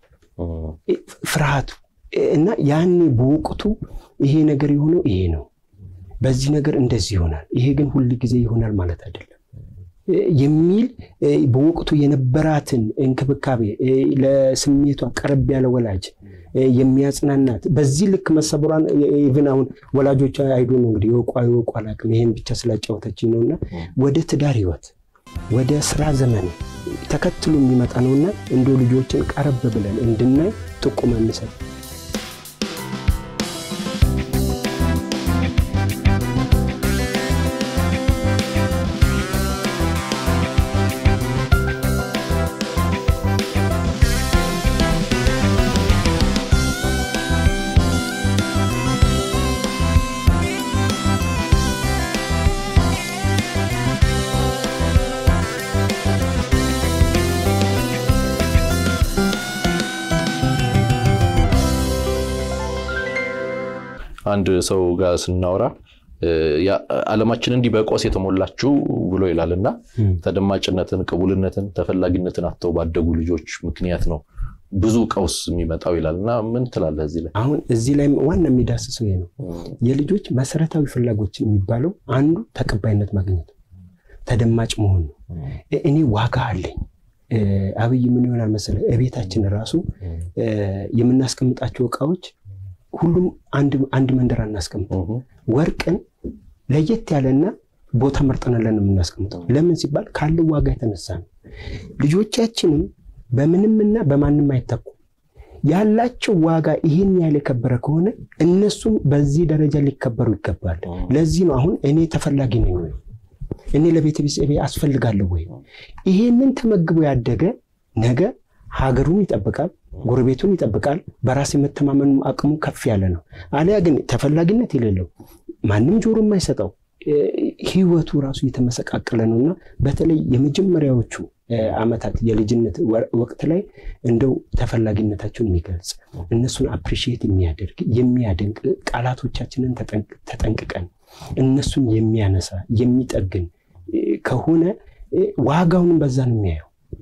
ፍርሃቱ እና ያኔ በወቅቱ ይሄ ነገር የሆነው ይሄ ነው፣ በዚህ ነገር እንደዚህ ይሆናል፣ ይሄ ግን ሁል ጊዜ ይሆናል ማለት አይደለም የሚል በወቅቱ የነበራትን እንክብካቤ ለስሜቷ ቀረብ ያለ ወላጅ የሚያጽናናት በዚህ ልክ መሰብሯን ኢቭን አሁን ወላጆቿ አይዶ ነው እንግዲህ የወቋ የወቋ አላውቅም ይሄን ብቻ ስላጫወተችኝ ነውና ወደ ትዳር ህይወት ወደ ስራ ዘመን ተከትሎ የሚመጣ ነውና እንደ ልጆችን ቀረብ ብለን እንድናይ ጥቁም እንሰጥ። አንድ ሰው ጋር ስናወራ ዓለማችን እንዲህ በቆስ የተሞላችው ብሎ ይላል እና ተደማጭነትን፣ ቅቡልነትን፣ ተፈላጊነትን አጥተው ባደጉ ልጆች ምክንያት ነው ብዙ ቀውስ የሚመጣው ይላል እና ምን ትላለህ እዚህ ላይ? አሁን እዚህ ላይ ዋና የሚዳስሰው ይሄ ነው። የልጆች መሰረታዊ ፍላጎች የሚባለው አንዱ ተቀባይነት ማግኘት ነው፣ ተደማጭ መሆን ነው። እኔ ዋጋ አለኝ። አብይ ምን ይሆናል መሰለህ፣ እቤታችን ራሱ የምናስቀምጣቸው እቃዎች ሁሉም አንድ መንደር አናስቀምጠው። ወርቅን ለየት ያለና ቦታ መርጠናለን የምናስቀምጠው። ለምን ሲባል ካለው ዋጋ የተነሳ ነው። ልጆቻችንም በምንምና በማንም አይተኩም። ያላቸው ዋጋ ይህን ያህል የከበረ ከሆነ እነሱም በዚህ ደረጃ ሊከበሩ ይገባል። ለዚህ ነው አሁን እኔ ተፈላጊ ነኝ ወይ እኔ ለቤተሰቤ አስፈልጋለሁ ወይ? ይሄንን ተመግቦ ያደገ ነገ ሀገሩን ይጠብቃል፣ ጎረቤቱን ይጠብቃል። በራስ የመተማመኑ አቅሙ ከፍ ያለ ነው። አሊያ ግን ተፈላጊነት የሌለው ማንም ጆሮ የማይሰጠው ህይወቱ ራሱ የተመሰቃቀለ ነው እና በተለይ የመጀመሪያዎቹ ዓመታት የልጅነት ወቅት ላይ እንደው ተፈላጊነታቸውን የሚገልጽ እነሱን አፕሪሺየት የሚያደርግ የሚያደንቅ ቃላቶቻችንን ተጠንቅቀን እነሱን የሚያነሳ የሚጠግን ከሆነ ዋጋውንም በዛ ነው የሚያየው።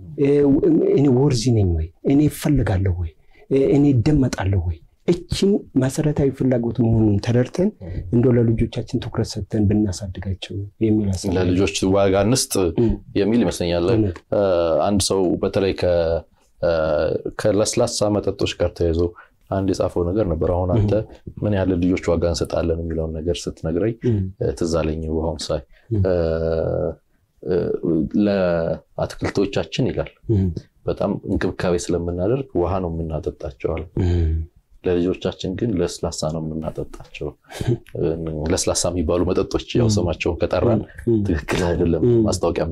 እኔ ወርዚ ነኝ ወይ? እኔ እፈልጋለሁ ወይ? እኔ እደመጣለሁ ወይ? እችን መሰረታዊ ፍላጎት መሆኑን ተረድተን እንደ ለልጆቻችን ትኩረት ሰጥተን ብናሳድጋቸው የሚል ለልጆች ዋጋ እንስጥ የሚል ይመስለኛል። አንድ ሰው በተለይ ከለስላሳ መጠጦች ጋር ተያይዞ አንድ የጻፈው ነገር ነበር። አሁን አንተ ምን ያህል ልጆች ዋጋ እንሰጣለን የሚለውን ነገር ስትነግረኝ ትዝ አለኝ። ውሃውን ሳይ ለአትክልቶቻችን ይላል በጣም እንክብካቤ ስለምናደርግ ውሃ ነው የምናጠጣቸዋል። ለልጆቻችን ግን ለስላሳ ነው የምናጠጣቸው። ለስላሳ የሚባሉ መጠጦች ያው ስማቸውን ከጠራን ትክክል አይደለም፣ ማስታወቂያ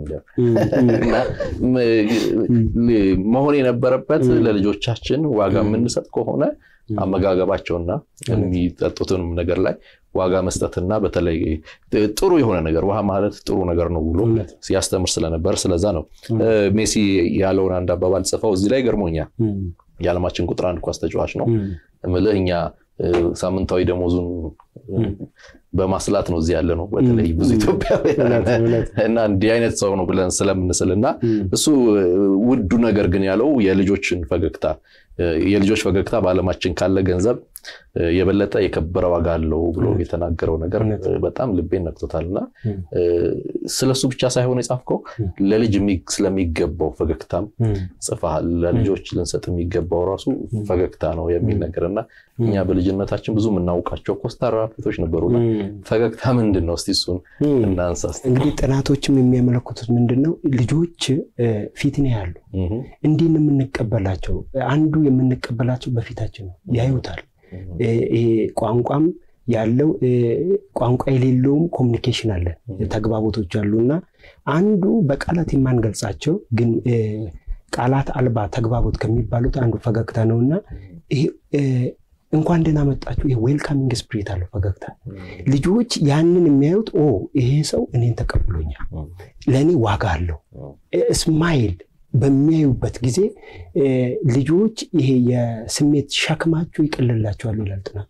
መሆን የነበረበት ለልጆቻችን ዋጋ የምንሰጥ ከሆነ አመጋገባቸውና የሚጠጡትንም ነገር ላይ ዋጋ መስጠትና በተለይ ጥሩ የሆነ ነገር ውሃ ማለት ጥሩ ነገር ነው ብሎ ሲያስተምር ስለነበር ስለዛ ነው ሜሲ ያለውን አንድ አባባል ጽፈው እዚህ ላይ ገርሞኛል። የዓለማችን ቁጥር አንድ ኳስ ተጫዋች ነው እምልህ እኛ ሳምንታዊ ደሞዙን በማስላት ነው እዚህ ያለ ነው። በተለይ ብዙ ኢትዮጵያውያን እና እንዲህ አይነት ሰው ነው ብለን ስለምንስል እና እሱ ውዱ ነገር ግን ያለው የልጆችን ፈገግታ የልጆች ፈገግታ በዓለማችን ካለ ገንዘብ የበለጠ የከበረ ዋጋ አለው ብሎ የተናገረው ነገር በጣም ልቤን ነክቶታል። እና ስለሱ ብቻ ሳይሆን የጻፍከው ለልጅ ስለሚገባው ፈገግታም ጽፈሃል። ለልጆች ልንሰጥ የሚገባው ራሱ ፈገግታ ነው የሚል ነገር እና እኛ በልጅነታችን ብዙ የምናውቃቸው ኮስታራ ፊቶች ነበሩና ፈገግታ ምንድን ነው? እስቲ እሱን እናንሳ። እንግዲህ ጥናቶችም የሚያመለክቱት ምንድን ነው ልጆች ፊት ነው ያሉ እንዲህ የምንቀበላቸው አንዱ የምንቀበላቸው በፊታችን ነው ያዩታል። ይሄ ቋንቋም ያለው ቋንቋ የሌለውም ኮሚኒኬሽን አለ፣ ተግባቦቶች አሉ እና አንዱ በቃላት የማንገልጻቸው ግን ቃላት አልባ ተግባቦት ከሚባሉት አንዱ ፈገግታ ነው እና እንኳን ደህና መጣችሁ ይሄ ዌልካሚንግ ስፕሪት አለው ፈገግታ። ልጆች ያንን የሚያዩት ኦ ይሄ ሰው እኔን ተቀብሎኛል፣ ለእኔ ዋጋ አለው ስማይል በሚያዩበት ጊዜ ልጆች ይሄ የስሜት ሸክማቸው ይቀልላቸዋል ይላል ጥናቱ።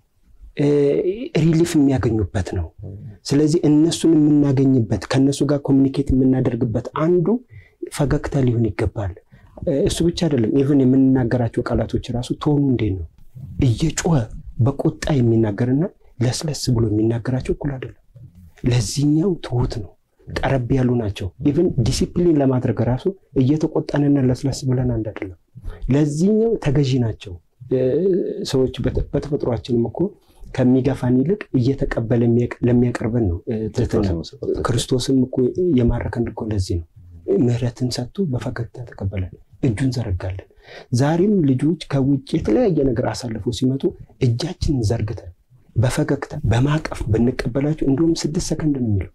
ሪሊፍ የሚያገኙበት ነው። ስለዚህ እነሱን የምናገኝበት ከእነሱ ጋር ኮሚኒኬት የምናደርግበት አንዱ ፈገግታ ሊሆን ይገባል። እሱ ብቻ አይደለም። ኢቨን የምንናገራቸው ቃላቶች ራሱ ቶኑ እንዴት ነው? እየጮኸ በቁጣ የሚናገርና ለስለስ ብሎ የሚናገራቸው እኩል አይደለም። ለዚህኛው ትሁት ነው ቀረብ ያሉ ናቸው። ኢቨን ዲሲፕሊን ለማድረግ ራሱ እየተቆጣንና ለስለስ ብለን አንድ አይደለም። ለዚህኛው ተገዢ ናቸው ሰዎች። በተፈጥሯችንም እኮ ከሚገፋን ይልቅ እየተቀበለ ለሚያቀርበን ነው ትህትና። ክርስቶስም እኮ የማረከን እኮ ለዚህ ነው። ምሕረትን ሰጥቶ በፈገግታ ተቀበለን፣ እጁን ዘረጋለን። ዛሬም ልጆች ከውጭ የተለያየ ነገር አሳልፈው ሲመጡ እጃችንን ዘርግተን በፈገግታ በማቀፍ ብንቀበላቸው እንዲሁም ስድስት ሰከንድ ነው የሚለው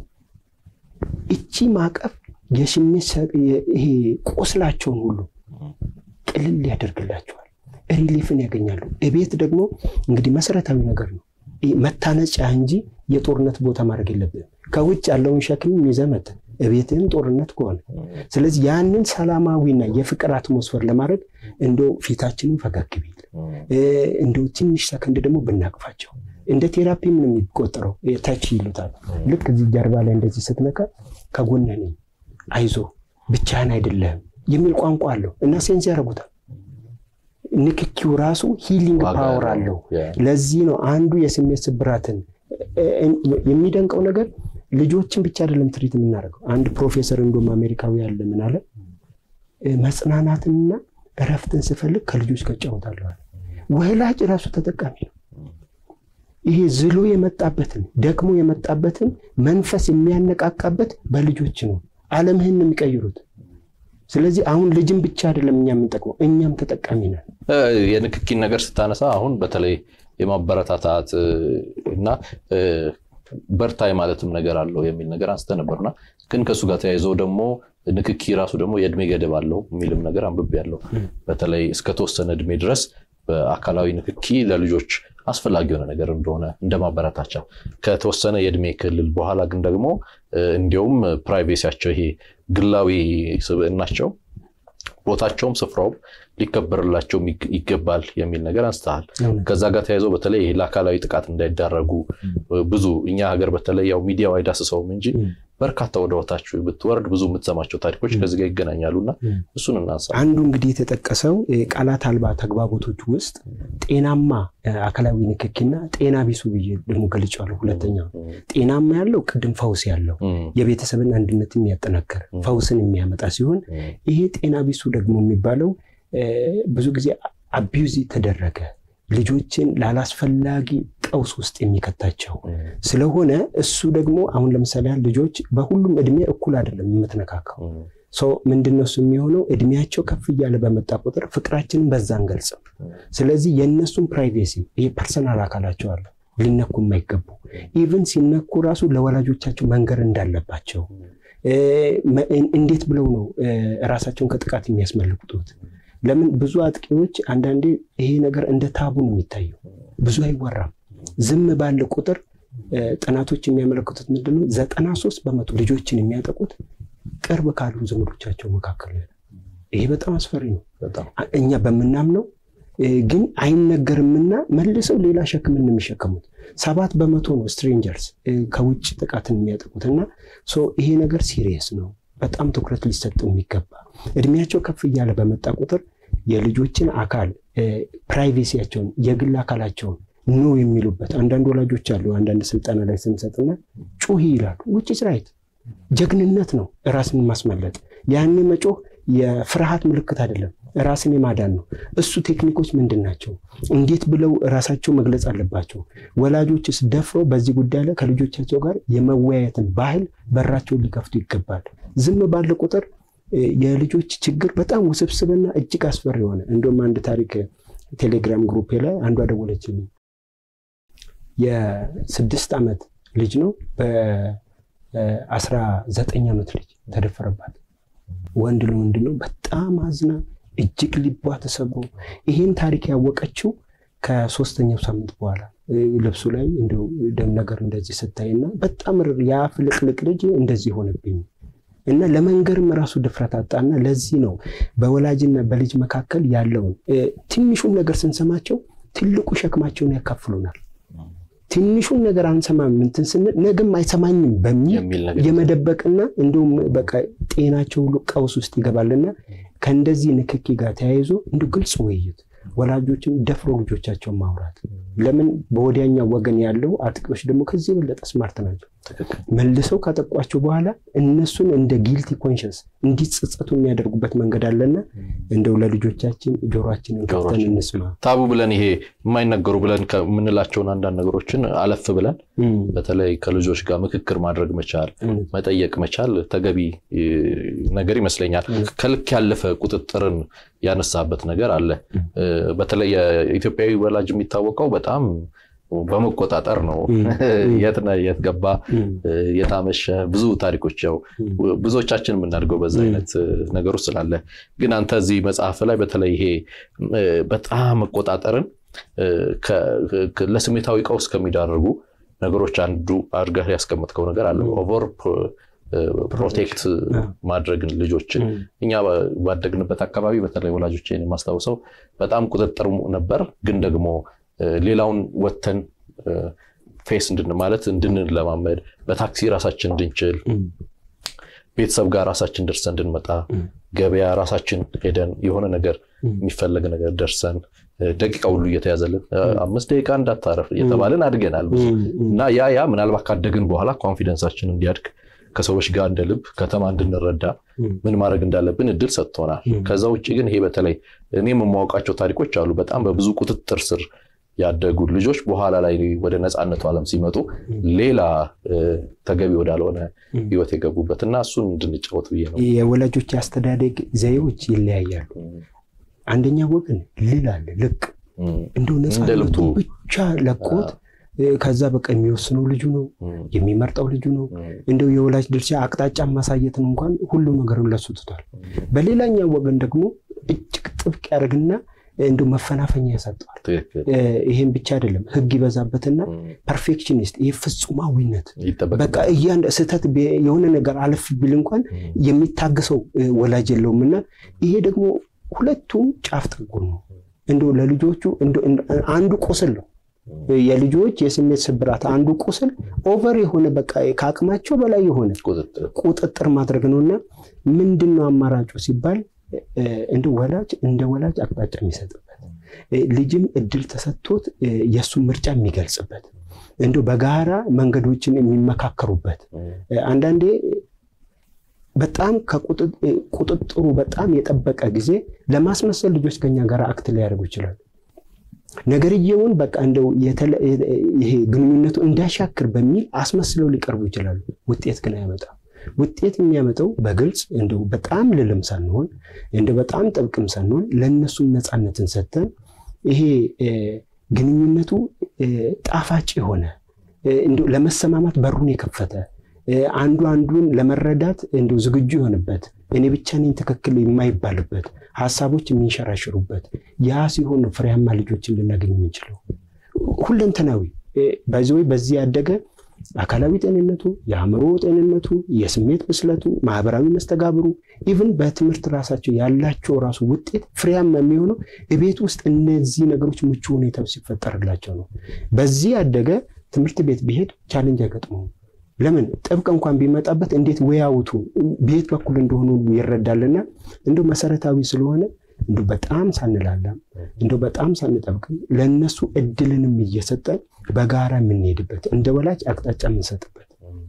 እቺ ማቀፍ የስሜት ይሄ ቁስላቸውን ሁሉ ቅልል ያደርግላቸዋል፣ ሪሊፍን ያገኛሉ። እቤት ደግሞ እንግዲህ መሰረታዊ ነገር ነው መታነጫ እንጂ የጦርነት ቦታ ማድረግ የለብንም። ከውጭ ያለውን ሸክም ይዘህ መተህ እቤትህም ጦርነት ከሆነ ስለዚህ ያንን ሰላማዊና የፍቅር አትሞስፈር ለማድረግ እንደው ፊታችንን ፈገግ ቢል እንደው ትንሽ ሰከንድ ደግሞ ብናቅፋቸው እንደ ቴራፒ ምን የሚቆጠረው ታች ይሉታል። ልክ እዚህ ጀርባ ላይ እንደዚህ ስትነካ ከጎንህ ነኝ፣ አይዞ ብቻህን አይደለህም የሚል ቋንቋ አለው እና ሴንስ ያደርጉታል። ንክኪው ራሱ ሂሊንግ ፓወር አለው። ለዚህ ነው አንዱ የስሜት ስብራትን የሚደንቀው ነገር ልጆችን ብቻ አይደለም ትሪት የምናደርገው። አንድ ፕሮፌሰር እንደውም አሜሪካዊ ያለ ምን አለ፣ መጽናናትንና እረፍትን ስፈልግ ከልጆች ጋር እጫወታለሁ አለ። ወላጅ ራሱ ተጠቃሚ ነው። ይሄ ዝሎ የመጣበትን ደክሞ የመጣበትን መንፈስ የሚያነቃቃበት በልጆች ነው። ዓለምህን ነው የሚቀይሩት። ስለዚህ አሁን ልጅም ብቻ አይደለም እኛ የምንጠቅመው እኛም ተጠቃሚ ነን። የንክኪን ነገር ስታነሳ አሁን በተለይ የማበረታታት እና በርታ የማለትም ነገር አለው የሚል ነገር አንስተ ነበርና ግን ከእሱ ጋር ተያይዞ ደግሞ ንክኪ ራሱ ደግሞ የእድሜ ገደብ አለው የሚልም ነገር አንብቤ ያለው በተለይ እስከተወሰነ እድሜ ድረስ በአካላዊ ንክኪ ለልጆች አስፈላጊ የሆነ ነገር እንደሆነ እንደ ማበረታቻ ከተወሰነ የእድሜ ክልል በኋላ ግን ደግሞ እንዲያውም ፕራይቬሲያቸው ይሄ ግላዊ ስብዕናቸው ቦታቸውም ስፍራውም ሊከበርላቸው ይገባል የሚል ነገር አንስተሃል። ከዛ ጋር ተያይዞ በተለይ ይሄ ለአካላዊ ጥቃት እንዳይዳረጉ ብዙ እኛ ሀገር በተለይ ያው ሚዲያው አይዳስሰውም እንጂ በርካታ ወደ ወታች ብትወርድ ብዙ የምትሰማቸው ታሪኮች ከዚህ ጋር ይገናኛሉ እና እሱን እናንሳ። አንዱ እንግዲህ የተጠቀሰው ቃላት አልባ ተግባቦቶች ውስጥ ጤናማ አካላዊ ንክኪና ጤና ቢሱ ብዬ ደግሞ ገልጫለሁ። ሁለተኛው ጤናማ ያለው ቅድም ፈውስ ያለው የቤተሰብን አንድነት የሚያጠናከር ፈውስን የሚያመጣ ሲሆን ይሄ ጤና ቢሱ ደግሞ የሚባለው ብዙ ጊዜ አቢዩዝ ተደረገ ልጆችን ላላስፈላጊ ቀውስ ውስጥ የሚከታቸው ስለሆነ እሱ ደግሞ አሁን ለምሳሌ ያህል ልጆች በሁሉም እድሜ እኩል አይደለም የምትነካካው ሰው ምንድነው እሱ የሚሆነው እድሜያቸው ከፍ እያለ በመጣ ቁጥር ፍቅራችንን በዛ አንገልጽም። ስለዚህ የእነሱን ፕራይቬሲ ይሄ ፐርሰናል አካላቸው አለ ሊነኩ የማይገቡ ኢቭን ሲነኩ ራሱ ለወላጆቻቸው መንገር እንዳለባቸው እንዴት ብለው ነው ራሳቸውን ከጥቃት የሚያስመልክቱት? ለምን ብዙ አጥቂዎች አንዳንዴ ይሄ ነገር እንደ ታቡ ነው የሚታየው፣ ብዙ አይወራም። ዝም ባለ ቁጥር ጥናቶች የሚያመለክቱት ምንድነው ዘጠና ሶስት በመቶ ልጆችን የሚያጠቁት ቅርብ ካሉ ዘመዶቻቸው መካከል ነው። ይሄ በጣም አስፈሪ ነው። እኛ በምናምነው ግን አይነገርምና መልሰው ሌላ ሸክምን የሚሸከሙት ሰባት በመቶ ነው ስትሬንጀርስ ከውጭ ጥቃትን የሚያጠቁት እና ይሄ ነገር ሲሪየስ ነው። በጣም ትኩረት ሊሰጠው የሚገባ እድሜያቸው ከፍ እያለ በመጣ ቁጥር የልጆችን አካል ፕራይቬሲያቸውን የግል አካላቸውን ኖ የሚሉበት አንዳንድ ወላጆች አሉ። አንዳንድ ስልጠና ላይ ስንሰጥና ጩሂ ይላሉ። ውጭ ራይት ጀግንነት ነው ራስን ማስመለጥ። ያን መጮህ የፍርሃት ምልክት አይደለም፣ ራስን የማዳን ነው። እሱ ቴክኒኮች ምንድን ናቸው? እንዴት ብለው ራሳቸው መግለጽ አለባቸው? ወላጆችስ ደፍረው በዚህ ጉዳይ ላይ ከልጆቻቸው ጋር የመወያየትን ባህል በራቸውን ሊከፍቱ ይገባል። ዝም ባለ ቁጥር የልጆች ችግር በጣም ውስብስብና እጅግ አስፈሪ የሆነ እንደውም አንድ ታሪክ ቴሌግራም ግሩፔ ላይ አንዷ ደወለችልኝ። የስድስት ዓመት ልጅ ነው በአስራ ዘጠኝ ዓመት ልጅ ተደፈረባት። ወንድ ለወንድ ነው። በጣም አዝና እጅግ ልቧ ተሰብሮ ይህን ታሪክ ያወቀችው ከሶስተኛው ሳምንት በኋላ ልብሱ ላይ እንደው ደም ነገር እንደዚህ ስታይና በጣም ያ ፍልቅልቅ ልጅ እንደዚህ ሆነብኝ እና ለመንገርም ራሱ ድፍረት አጣና ለዚህ ነው በወላጅና በልጅ መካከል ያለውን ትንሹን ነገር ስንሰማቸው ትልቁ ሸክማቸውን ያካፍሉናል። ትንሹን ነገር አንሰማም እንትን ስንል ነገም አይሰማኝም በሚል የመደበቅና እንዲሁም በቃ ጤናቸው ሁሉ ቀውስ ውስጥ ይገባልና ከእንደዚህ ንክኪ ጋር ተያይዞ እንዲ ግልጽ ውይይት ወላጆችም ደፍሮ ልጆቻቸውን ማውራት። ለምን በወዲያኛው ወገን ያለው አጥቂዎች ደግሞ ከዚህ የበለጠ ስማርት ናቸው። መልሰው ካጠቋቸው በኋላ እነሱን እንደ ጊልቲ ኮንሽንስ እንዲጸጸቱ የሚያደርጉበት መንገድ አለና እንደው ለልጆቻችን ጆሮችንን ከፍተን እንስማ። ታቡ ብለን ይሄ የማይነገሩ ብለን ከምንላቸውን አንዳንድ ነገሮችን አለፍ ብለን በተለይ ከልጆች ጋር ምክክር ማድረግ መቻል፣ መጠየቅ መቻል ተገቢ ነገር ይመስለኛል። ከልክ ያለፈ ቁጥጥርን ያነሳበት ነገር አለ። በተለይ የኢትዮጵያዊ ወላጅ የሚታወቀው በጣም በመቆጣጠር ነው። የት ነህ፣ የት ገባ፣ የታመሸ ብዙ ታሪኮች ያው ብዙዎቻችን የምናድገው በዛ አይነት ነገር ውስጥ ስላለ፣ ግን አንተ እዚህ መጽሐፍ ላይ በተለይ ይሄ በጣም መቆጣጠርን ለስሜታዊ ቀውስ ከሚዳርጉ ነገሮች አንዱ አድርገህ ያስቀመጥከው ነገር አለ። ኦቨር ፕሮቴክት ማድረግን ልጆችን እኛ ባደግንበት አካባቢ በተለይ ወላጆችን የማስታውሰው በጣም ቁጥጥር ነበር፣ ግን ደግሞ ሌላውን ወተን ፌስ እንድን ማለት እንድንለማመድ በታክሲ ራሳችን እንድንችል ቤተሰብ ጋር ራሳችን ደርሰን እንድንመጣ ገበያ ራሳችን ሄደን የሆነ ነገር የሚፈለግ ነገር ደርሰን ደቂቃ ሁሉ እየተያዘልን አምስት ደቂቃ እንዳታረፍ እየተባልን አድገናል ብዙ እና ያ ያ ምናልባት ካደግን በኋላ ኮንፊደንሳችን እንዲያድግ ከሰዎች ጋር እንደ ልብ ከተማ እንድንረዳ ምን ማድረግ እንዳለብን እድል ሰጥቶናል። ከዛ ውጭ ግን ይሄ በተለይ እኔም የማውቃቸው ታሪኮች አሉ። በጣም በብዙ ቁጥጥር ስር ያደጉ ልጆች በኋላ ላይ ወደ ነፃነቱ ዓለም ሲመጡ ሌላ ተገቢ ወዳልሆነ ሕይወት የገቡበት እና እሱን እንድንጫወት ብዬ ነው። የወላጆች የአስተዳደግ ዘዬዎች ይለያያሉ። አንደኛ ወገን ልል አለ ልቅ እንደው ነፃነቱ ብቻ ለቆት ከዛ በቃ የሚወስነው ልጁ ነው፣ የሚመርጠው ልጁ ነው። እንደው የወላጅ ድርሻ አቅጣጫ ማሳየትን እንኳን ሁሉ ነገርን ለሱ ትቷል። በሌላኛው ወገን ደግሞ እጅግ ጥብቅ ያደርግና እንደው መፈናፈኛ ያሳጠዋል። ይሄም ብቻ አይደለም፣ ህግ ይበዛበትና ፐርፌክሽኒስት፣ ይህ ፍጹማዊነት በቃ እያንዳ ስህተት የሆነ ነገር አለፍ ቢል እንኳን የሚታገሰው ወላጅ የለውም እና ይሄ ደግሞ ሁለቱም ጫፍ ጠጉር ነው። እንደው ለልጆቹ አንዱ ቁስል ነው የልጆች የስሜት ስብራት አንዱ ቁስል ኦቨር የሆነ በቃ ከአቅማቸው በላይ የሆነ ቁጥጥር ማድረግ ነው እና ምንድን ነው አማራጩ ሲባል እንደ ወላጅ እንደ ወላጅ አቅጣጫ የሚሰጥበት ልጅም እድል ተሰጥቶት የእሱን ምርጫ የሚገልጽበት እንዲ በጋራ መንገዶችን የሚመካከሩበት አንዳንዴ በጣም ቁጥጥሩ በጣም የጠበቀ ጊዜ ለማስመሰል ልጆች ከኛ ጋር አክት ሊያደርጉ ይችላሉ። ነገርየውን በቃ እንደው ይሄ ግንኙነቱ እንዳሻክር በሚል አስመስለው ሊቀርቡ ይችላሉ። ውጤት ግን አያመጣም። ውጤት የሚያመጣው በግልጽ እንደው በጣም ልልም ሳንሆን እንደው በጣም ጥብቅም ሳንሆን ለእነሱም ነፃነትን ሰጥተን ይሄ ግንኙነቱ ጣፋጭ የሆነ እንደው ለመሰማማት በሩን የከፈተ አንዱ አንዱን ለመረዳት እንደው ዝግጁ የሆነበት እኔ ብቻ ነኝ ትክክል የማይባልበት ሀሳቦች የሚንሸራሽሩበት ያ ሲሆን ነው ፍሬያማ ልጆችን ልናገኝ የምንችለው። ሁለንተናዊ በዚህ ወይ በዚህ ያደገ አካላዊ ጤንነቱ፣ የአእምሮ ጤንነቱ፣ የስሜት ብስለቱ፣ ማህበራዊ መስተጋብሩ ኢቭን በትምህርት ራሳቸው ያላቸው ራሱ ውጤት ፍሬያማ የሚሆነው ቤት ውስጥ እነዚህ ነገሮች ምቹ ሁኔታዎች ሲፈጠርላቸው ነው። በዚህ ያደገ ትምህርት ቤት ቢሄድ ቻሌንጅ አይገጥመውም። ለምን ጥብቅ እንኳን ቢመጣበት እንዴት ወያውቱ ቤት በኩል እንደሆኑ ይረዳልና እንደው መሰረታዊ ስለሆነ እንደው በጣም ሳንላላም እንደው በጣም ሳንጠብቅም ለእነሱ እድልንም እየሰጠን በጋራ የምንሄድበት እንደ ወላጅ አቅጣጫ የምንሰጥበት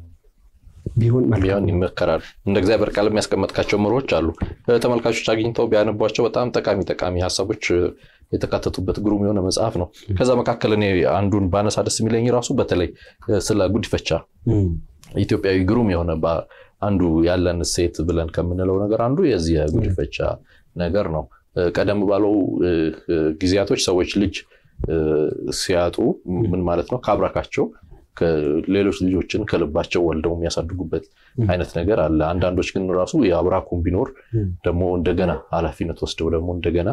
ቢሆን ቢሆን ይመከራል። እንደ እግዚአብሔር ቃል የሚያስቀመጥካቸው ምሮች አሉ። ተመልካቾች አግኝተው ቢያነቧቸው በጣም ጠቃሚ ጠቃሚ ሀሳቦች የተካተቱበት ግሩም የሆነ መጽሐፍ ነው። ከዛ መካከል እኔ አንዱን ባነሳ ደስ የሚለኝ ራሱ በተለይ ስለ ጉዲፈቻ ኢትዮጵያዊ ግሩም የሆነ አንዱ ያለን እሴት ብለን ከምንለው ነገር አንዱ የዚህ የጉዲፈቻ ነገር ነው። ቀደም ባለው ጊዜያቶች ሰዎች ልጅ ሲያጡ ምን ማለት ነው ከአብራካቸው ሌሎች ልጆችን ከልባቸው ወልደው የሚያሳድጉበት አይነት ነገር አለ። አንዳንዶች ግን ራሱ የአብራኩም ቢኖር ደግሞ እንደገና ኃላፊነት ወስደው ደግሞ እንደገና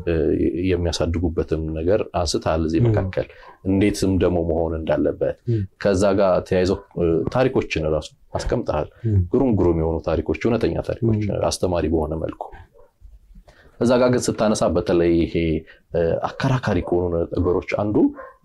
የሚያሳድጉበትም ነገር አንስተሃል። እዚህ መካከል እንዴትም ደግሞ መሆን እንዳለበት ከዛ ጋር ተያይዘው ታሪኮችን ራሱ አስቀምጠሃል። ግሩም ግሩም የሆኑ ታሪኮች፣ እውነተኛ ታሪኮች አስተማሪ በሆነ መልኩ እዛ ጋር ግን ስታነሳ በተለይ ይሄ አከራካሪ ከሆኑ ነገሮች አንዱ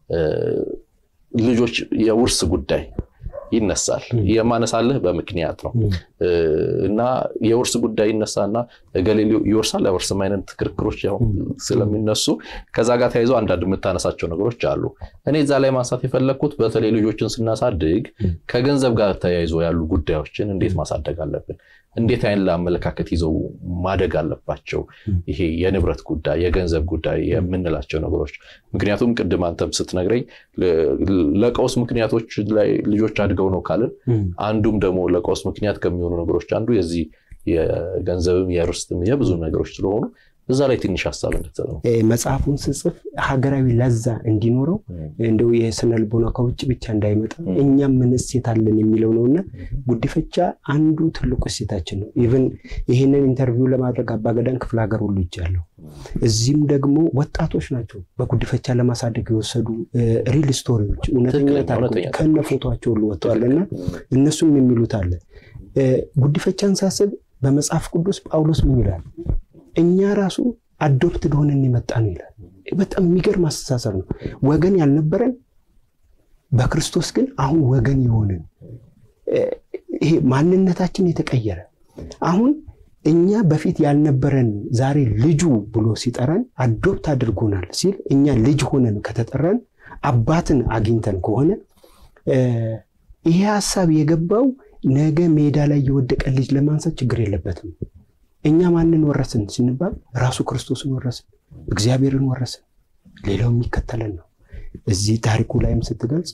ልጆች የውርስ ጉዳይ ይነሳል። የማነሳልህ በምክንያት ነው እና የውርስ ጉዳይ ይነሳና እገሌ ይወርሳል አይወርስም አይነት ክርክሮች ያው ስለሚነሱ ከዛ ጋር ተያይዞ አንዳንድ የምታነሳቸው ነገሮች አሉ። እኔ እዛ ላይ ማንሳት የፈለግኩት በተለይ ልጆችን ስናሳድግ ከገንዘብ ጋር ተያይዞ ያሉ ጉዳዮችን እንዴት ማሳደግ አለብን፣ እንዴት አይነት ለአመለካከት ይዘው ማደግ አለባቸው። ይሄ የንብረት ጉዳይ፣ የገንዘብ ጉዳይ የምንላቸው ነገሮች ምክንያቱም ቅድም አንተም ስትነግረኝ ለቀውስ ምክንያቶች ላይ ልጆች አድገው ነው ካልን አንዱም ደግሞ ለቀውስ ምክንያት ከሚሆኑ ነገሮች አንዱ የዚህ የገንዘብም የርስትም የብዙ ነገሮች ስለሆኑ እዛ ላይ ትንሽ ሀሳብ እንድትሰጠው መጽሐፉን ስጽፍ ሀገራዊ ለዛ እንዲኖረው እንደው የስነ ልቦና ከውጭ ብቻ እንዳይመጣ እኛም ምን እሴት አለን የሚለው ነውና ጉዲፈቻ አንዱ ትልቁ እሴታችን ነው። ኢቨን ይህንን ኢንተርቪው ለማድረግ አባገዳን ክፍለ ሀገር ሁሉ ይቻለሁ። እዚህም ደግሞ ወጣቶች ናቸው በጉዲፈቻ ለማሳደግ የወሰዱ ሪል ስቶሪዎች እውነተኛ ታሪኮች ከነ ፎቶቸው ሁሉ ወጥተዋልና እነሱም የሚሉት አለ። ጉዲፈቻን ሳስብ በመጽሐፍ ቅዱስ ጳውሎስ ምን ይላል? እኛ ራሱ አዶፕትድ ሆነን የመጣ ነው ይላል። በጣም የሚገርም አስተሳሰብ ነው። ወገን ያልነበረን በክርስቶስ ግን አሁን ወገን የሆንን ይሄ ማንነታችን የተቀየረ አሁን እኛ በፊት ያልነበረን ዛሬ ልጁ ብሎ ሲጠራን አዶፕት አድርጎናል ሲል እኛ ልጅ ሆነን ከተጠራን አባትን አግኝተን ከሆነ ይሄ ሀሳብ የገባው ነገ ሜዳ ላይ የወደቀ ልጅ ለማንሳት ችግር የለበትም። እኛ ማንን ወረስን ስንባል ራሱ ክርስቶስን ወረስን፣ እግዚአብሔርን ወረስን። ሌላው የሚከተለን ነው። እዚህ ታሪኩ ላይም ስትገልጽ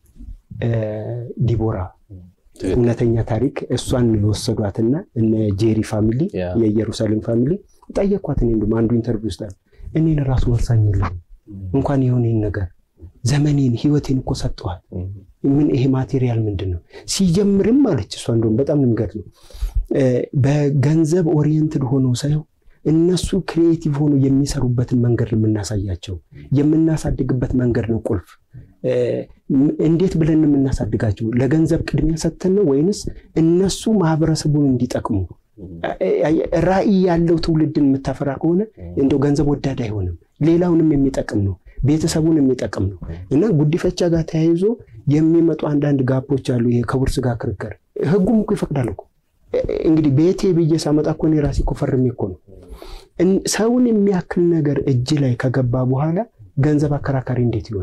ዲቦራ እውነተኛ ታሪክ እሷን የወሰዷትና እነ ጄሪ ፋሚሊ የኢየሩሳሌም ፋሚሊ ጠየኳት። እኔ እንደውም አንዱ ኢንተርቪው ውስጥ እኔን ራሱ ወርሳኝ የለም እንኳን የሆነን ነገር ዘመኔን ህይወቴን እኮ ሰጠዋል። ምን ይሄ ማቴሪያል ምንድን ነው ሲጀምርም አለች እሷ እንደውም በጣም ንገት ነው በገንዘብ ኦሪየንትድ ሆነው ሳይሆን እነሱ ክሪኤቲቭ ሆኖ የሚሰሩበትን መንገድ ነው የምናሳያቸው። የምናሳድግበት መንገድ ነው ቁልፍ። እንዴት ብለን የምናሳድጋቸው? ለገንዘብ ቅድሚያ ሰጥተን ነው ወይንስ እነሱ ማህበረሰቡን እንዲጠቅሙ ራዕይ ያለው ትውልድን የምታፈራ ከሆነ እንደው ገንዘብ ወዳድ አይሆንም። ሌላውንም የሚጠቅም ነው፣ ቤተሰቡን የሚጠቅም ነው። እና ጉዲፈቻ ጋር ተያይዞ የሚመጡ አንዳንድ ጋፖች አሉ። ይሄ ከውርስ ጋር ክርክር ህጉም እኮ ይፈቅዳል እኮ እንግዲህ ቤቴ ብዬ ሳመጣ እኮ እኔ ራሴ እኮ ፈርሜ እኮ ነው። ሰውን የሚያክል ነገር እጅ ላይ ከገባ በኋላ ገንዘብ አከራካሪ እንዴት ይሆናል?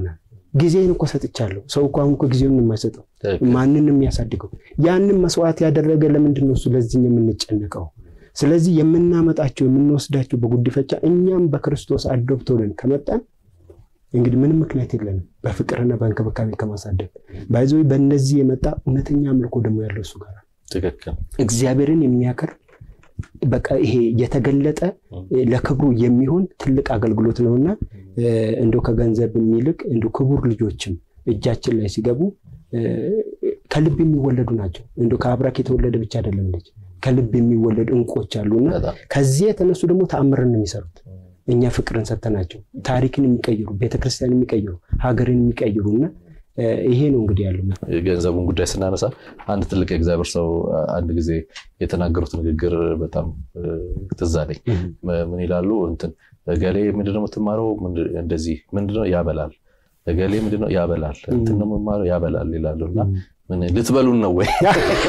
ጊዜን እኮ ሰጥቻለሁ። ሰው እኮ አሁን እኮ ጊዜውን የማይሰጠው ማንን የሚያሳድገው ያንን መስዋዕት ያደረገ ለምንድን ነው እሱ ለዚህ የምንጨነቀው? ስለዚህ የምናመጣቸው የምንወስዳቸው በጉዲፈቻ እኛም በክርስቶስ አዶፕት ሆነን ከመጣን እንግዲህ ምንም ምክንያት የለንም በፍቅርና በእንክብካቤ ከማሳደግ ባይዞ በእነዚህ የመጣ እውነተኛ አምልኮ ደግሞ ያለው እሱ ጋር ትክክል እግዚአብሔርን የሚያከር በቃ ይሄ የተገለጠ ለክብሩ የሚሆን ትልቅ አገልግሎት ነውና እንደው ከገንዘብ የሚልቅ እንደው ክቡር ልጆችም እጃችን ላይ ሲገቡ ከልብ የሚወለዱ ናቸው። እንደው ከአብራክ የተወለደ ብቻ አይደለም ልጅ ከልብ የሚወለዱ እንቆች አሉና ከዚህ የተነሱ ደግሞ ተአምርን ነው የሚሰሩት። እኛ ፍቅርን ሰተናቸው ታሪክን የሚቀይሩ ቤተክርስቲያን የሚቀይሩ ሀገርን የሚቀይሩና ይሄ ነው እንግዲህ ያለው። ገንዘቡን ጉዳይ ስናነሳ አንድ ትልቅ የእግዚአብሔር ሰው አንድ ጊዜ የተናገሩት ንግግር በጣም ትዝ አለኝ። ምን ይላሉ? እንትን እገሌ ምንድነው የምትማረው? እንደዚህ ምንድነው ያበላል፣ እገሌ ምንድነው ያበላል፣ እንትን ነው የምማረው ያበላል ይላሉ። እና ምን ልትበሉን ነው ወይ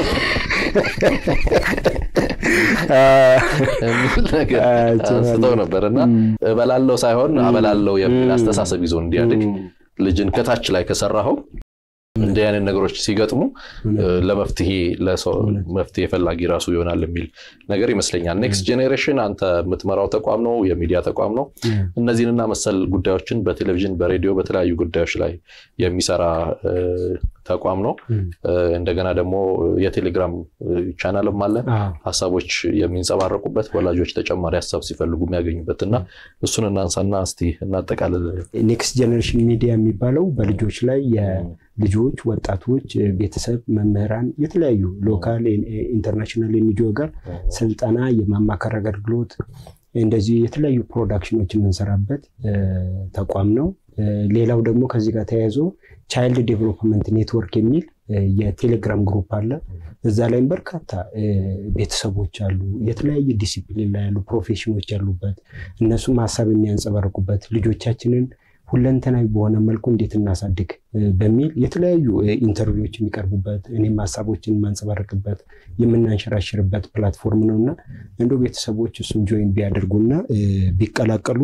የሚል ነገር አንስተው ነበር እና እበላለው ሳይሆን አበላለው የሚል አስተሳሰብ ይዞ እንዲያድግ ልጅን ከታች ላይ ከሰራኸው እንዲህ አይነት ነገሮች ሲገጥሙ ለመፍትሄ መፍትሄ ፈላጊ ራሱ ይሆናል የሚል ነገር ይመስለኛል። ኔክስት ጄኔሬሽን አንተ የምትመራው ተቋም ነው፣ የሚዲያ ተቋም ነው። እነዚህንና መሰል ጉዳዮችን በቴሌቪዥን በሬዲዮ በተለያዩ ጉዳዮች ላይ የሚሰራ ተቋም ነው። እንደገና ደግሞ የቴሌግራም ቻናልም አለ። ሀሳቦች የሚንጸባረቁበት ወላጆች ተጨማሪ ሀሳብ ሲፈልጉ የሚያገኙበት እና እሱን እናንሳና እስቲ እናጠቃልል። ኔክስት ጄኔሬሽን ሚዲያ የሚባለው በልጆች ላይ የልጆች ወጣቶች፣ ቤተሰብ፣ መምህራን የተለያዩ ሎካል ኢንተርናሽናል ኤንጂኦ ጋር ስልጠና የማማከር አገልግሎት እንደዚህ የተለያዩ ፕሮዳክሽኖች የምንሰራበት ተቋም ነው። ሌላው ደግሞ ከዚህ ጋር ተያይዞ ቻይልድ ዴቨሎፕመንት ኔትወርክ የሚል የቴሌግራም ግሩፕ አለ። እዛ ላይም በርካታ ቤተሰቦች አሉ፣ የተለያየ ዲሲፕሊን ላይ ያሉ ፕሮፌሽኖች ያሉበት እነሱም ሀሳብ የሚያንጸባርቁበት ልጆቻችንን ሁለንተናዊ በሆነ መልኩ እንዴት እናሳድግ በሚል የተለያዩ ኢንተርቪዎች የሚቀርቡበት እኔም ሀሳቦችን የማንጸባረቅበት የምናንሸራሽርበት ፕላትፎርም ነው እና እንደ ቤተሰቦች እሱን ጆይን ቢያደርጉና ቢቀላቀሉ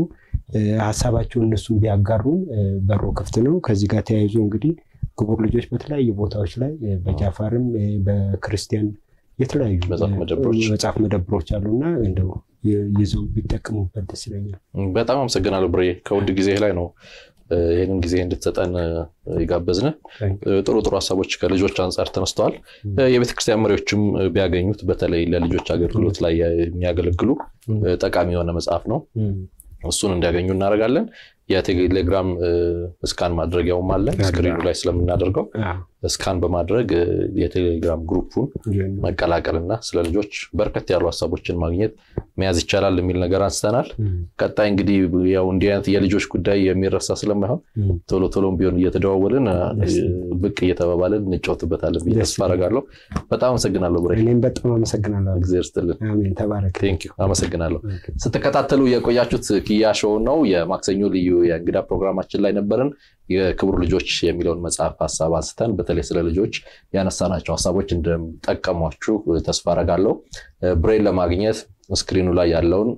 ሀሳባቸውን እነሱን ቢያጋሩን በሮ ክፍት ነው። ከዚህ ጋር ተያይዞ እንግዲህ ክቡር ልጆች በተለያዩ ቦታዎች ላይ በጃፋርም በክርስቲያን የተለያዩ መጽሐፍ መደብሮች አሉና እንደው ይዘው ቢጠቀሙበት ደስ ይለኛል። በጣም አመሰግናለሁ ብሬ። ከውድ ጊዜ ላይ ነው ይህንን ጊዜ እንድትሰጠን የጋበዝን። ጥሩ ጥሩ ሀሳቦች ከልጆች አንጻር ተነስተዋል። የቤተክርስቲያን መሪዎችም ቢያገኙት በተለይ ለልጆች አገልግሎት ላይ የሚያገለግሉ ጠቃሚ የሆነ መጽሐፍ ነው። እሱን እንዲያገኙ እናደርጋለን። የቴሌግራም ስካን ማድረጊያውም አለ ስክሪኑ ላይ ስለምናደርገው ስካን በማድረግ የቴሌግራም ግሩፑን መቀላቀልና ስለ ልጆች በርከት ያሉ ሀሳቦችን ማግኘት መያዝ ይቻላል የሚል ነገር አንስተናል። ቀጣይ እንግዲህ ያው እንዲህ አይነት የልጆች ጉዳይ የሚረሳ ስለማይሆን ቶሎ ቶሎም ቢሆን እየተደዋወልን ብቅ እየተባባልን እንጫወትበታለን ብዬ ተስፋ አደርጋለሁ። በጣም አመሰግናለሁ ብሬ። እኔም በጣም አመሰግናለሁ። እግዚአብሔር ይስጥልን። አሜን። ተባረክ። ቴንኪው። አመሰግናለሁ። ስትከታተሉ የቆያችሁት ኪያ ሾው ነው። የማክሰኞ ልዩ የእንግዳ ፕሮግራማችን ላይ ነበርን። የክቡር ልጆች የሚለውን መጽሐፍ ሀሳብ አንስተን በተለይ ስለ ልጆች ያነሳናቸው ሀሳቦች እንደጠቀሟችሁ ተስፋ አረጋለሁ። ብሬን ለማግኘት ስክሪኑ ላይ ያለውን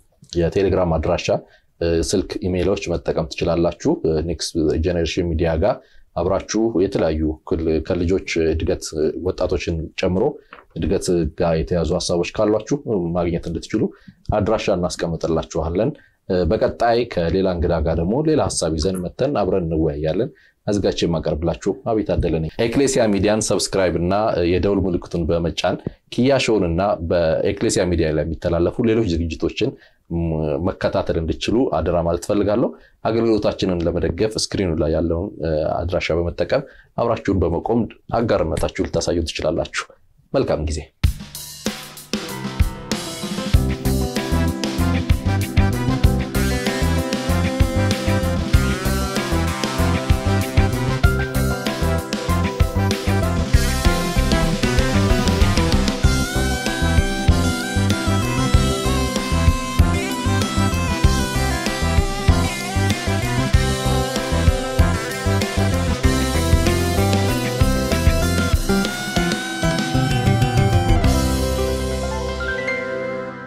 የቴሌግራም አድራሻ፣ ስልክ፣ ኢሜይሎች መጠቀም ትችላላችሁ። ኔክስት ጄኔሬሽን ሚዲያ ጋር አብራችሁ የተለያዩ ከልጆች እድገት ወጣቶችን ጨምሮ እድገት ጋር የተያዙ ሀሳቦች ካሏችሁ ማግኘት እንድትችሉ አድራሻ እናስቀምጥላችኋለን። በቀጣይ ከሌላ እንግዳ ጋር ደግሞ ሌላ ሀሳብ ይዘን መተን አብረን እንወያያለን። አዘጋጅ የማቀርብላችሁ አቤት አደለ ነኝ። ኤክሌሲያ ሚዲያን ሰብስክራይብ እና የደውል ምልክቱን በመጫን ኪያ ሾውን እና በኤክሌሲያ ሚዲያ ላይ የሚተላለፉ ሌሎች ዝግጅቶችን መከታተል እንድችሉ አደራ ማለት ፈልጋለሁ። አገልግሎታችንን ለመደገፍ ስክሪኑ ላይ ያለውን አድራሻ በመጠቀም አብራችሁን በመቆም አጋርነታችሁ ልታሳዩ ትችላላችሁ። መልካም ጊዜ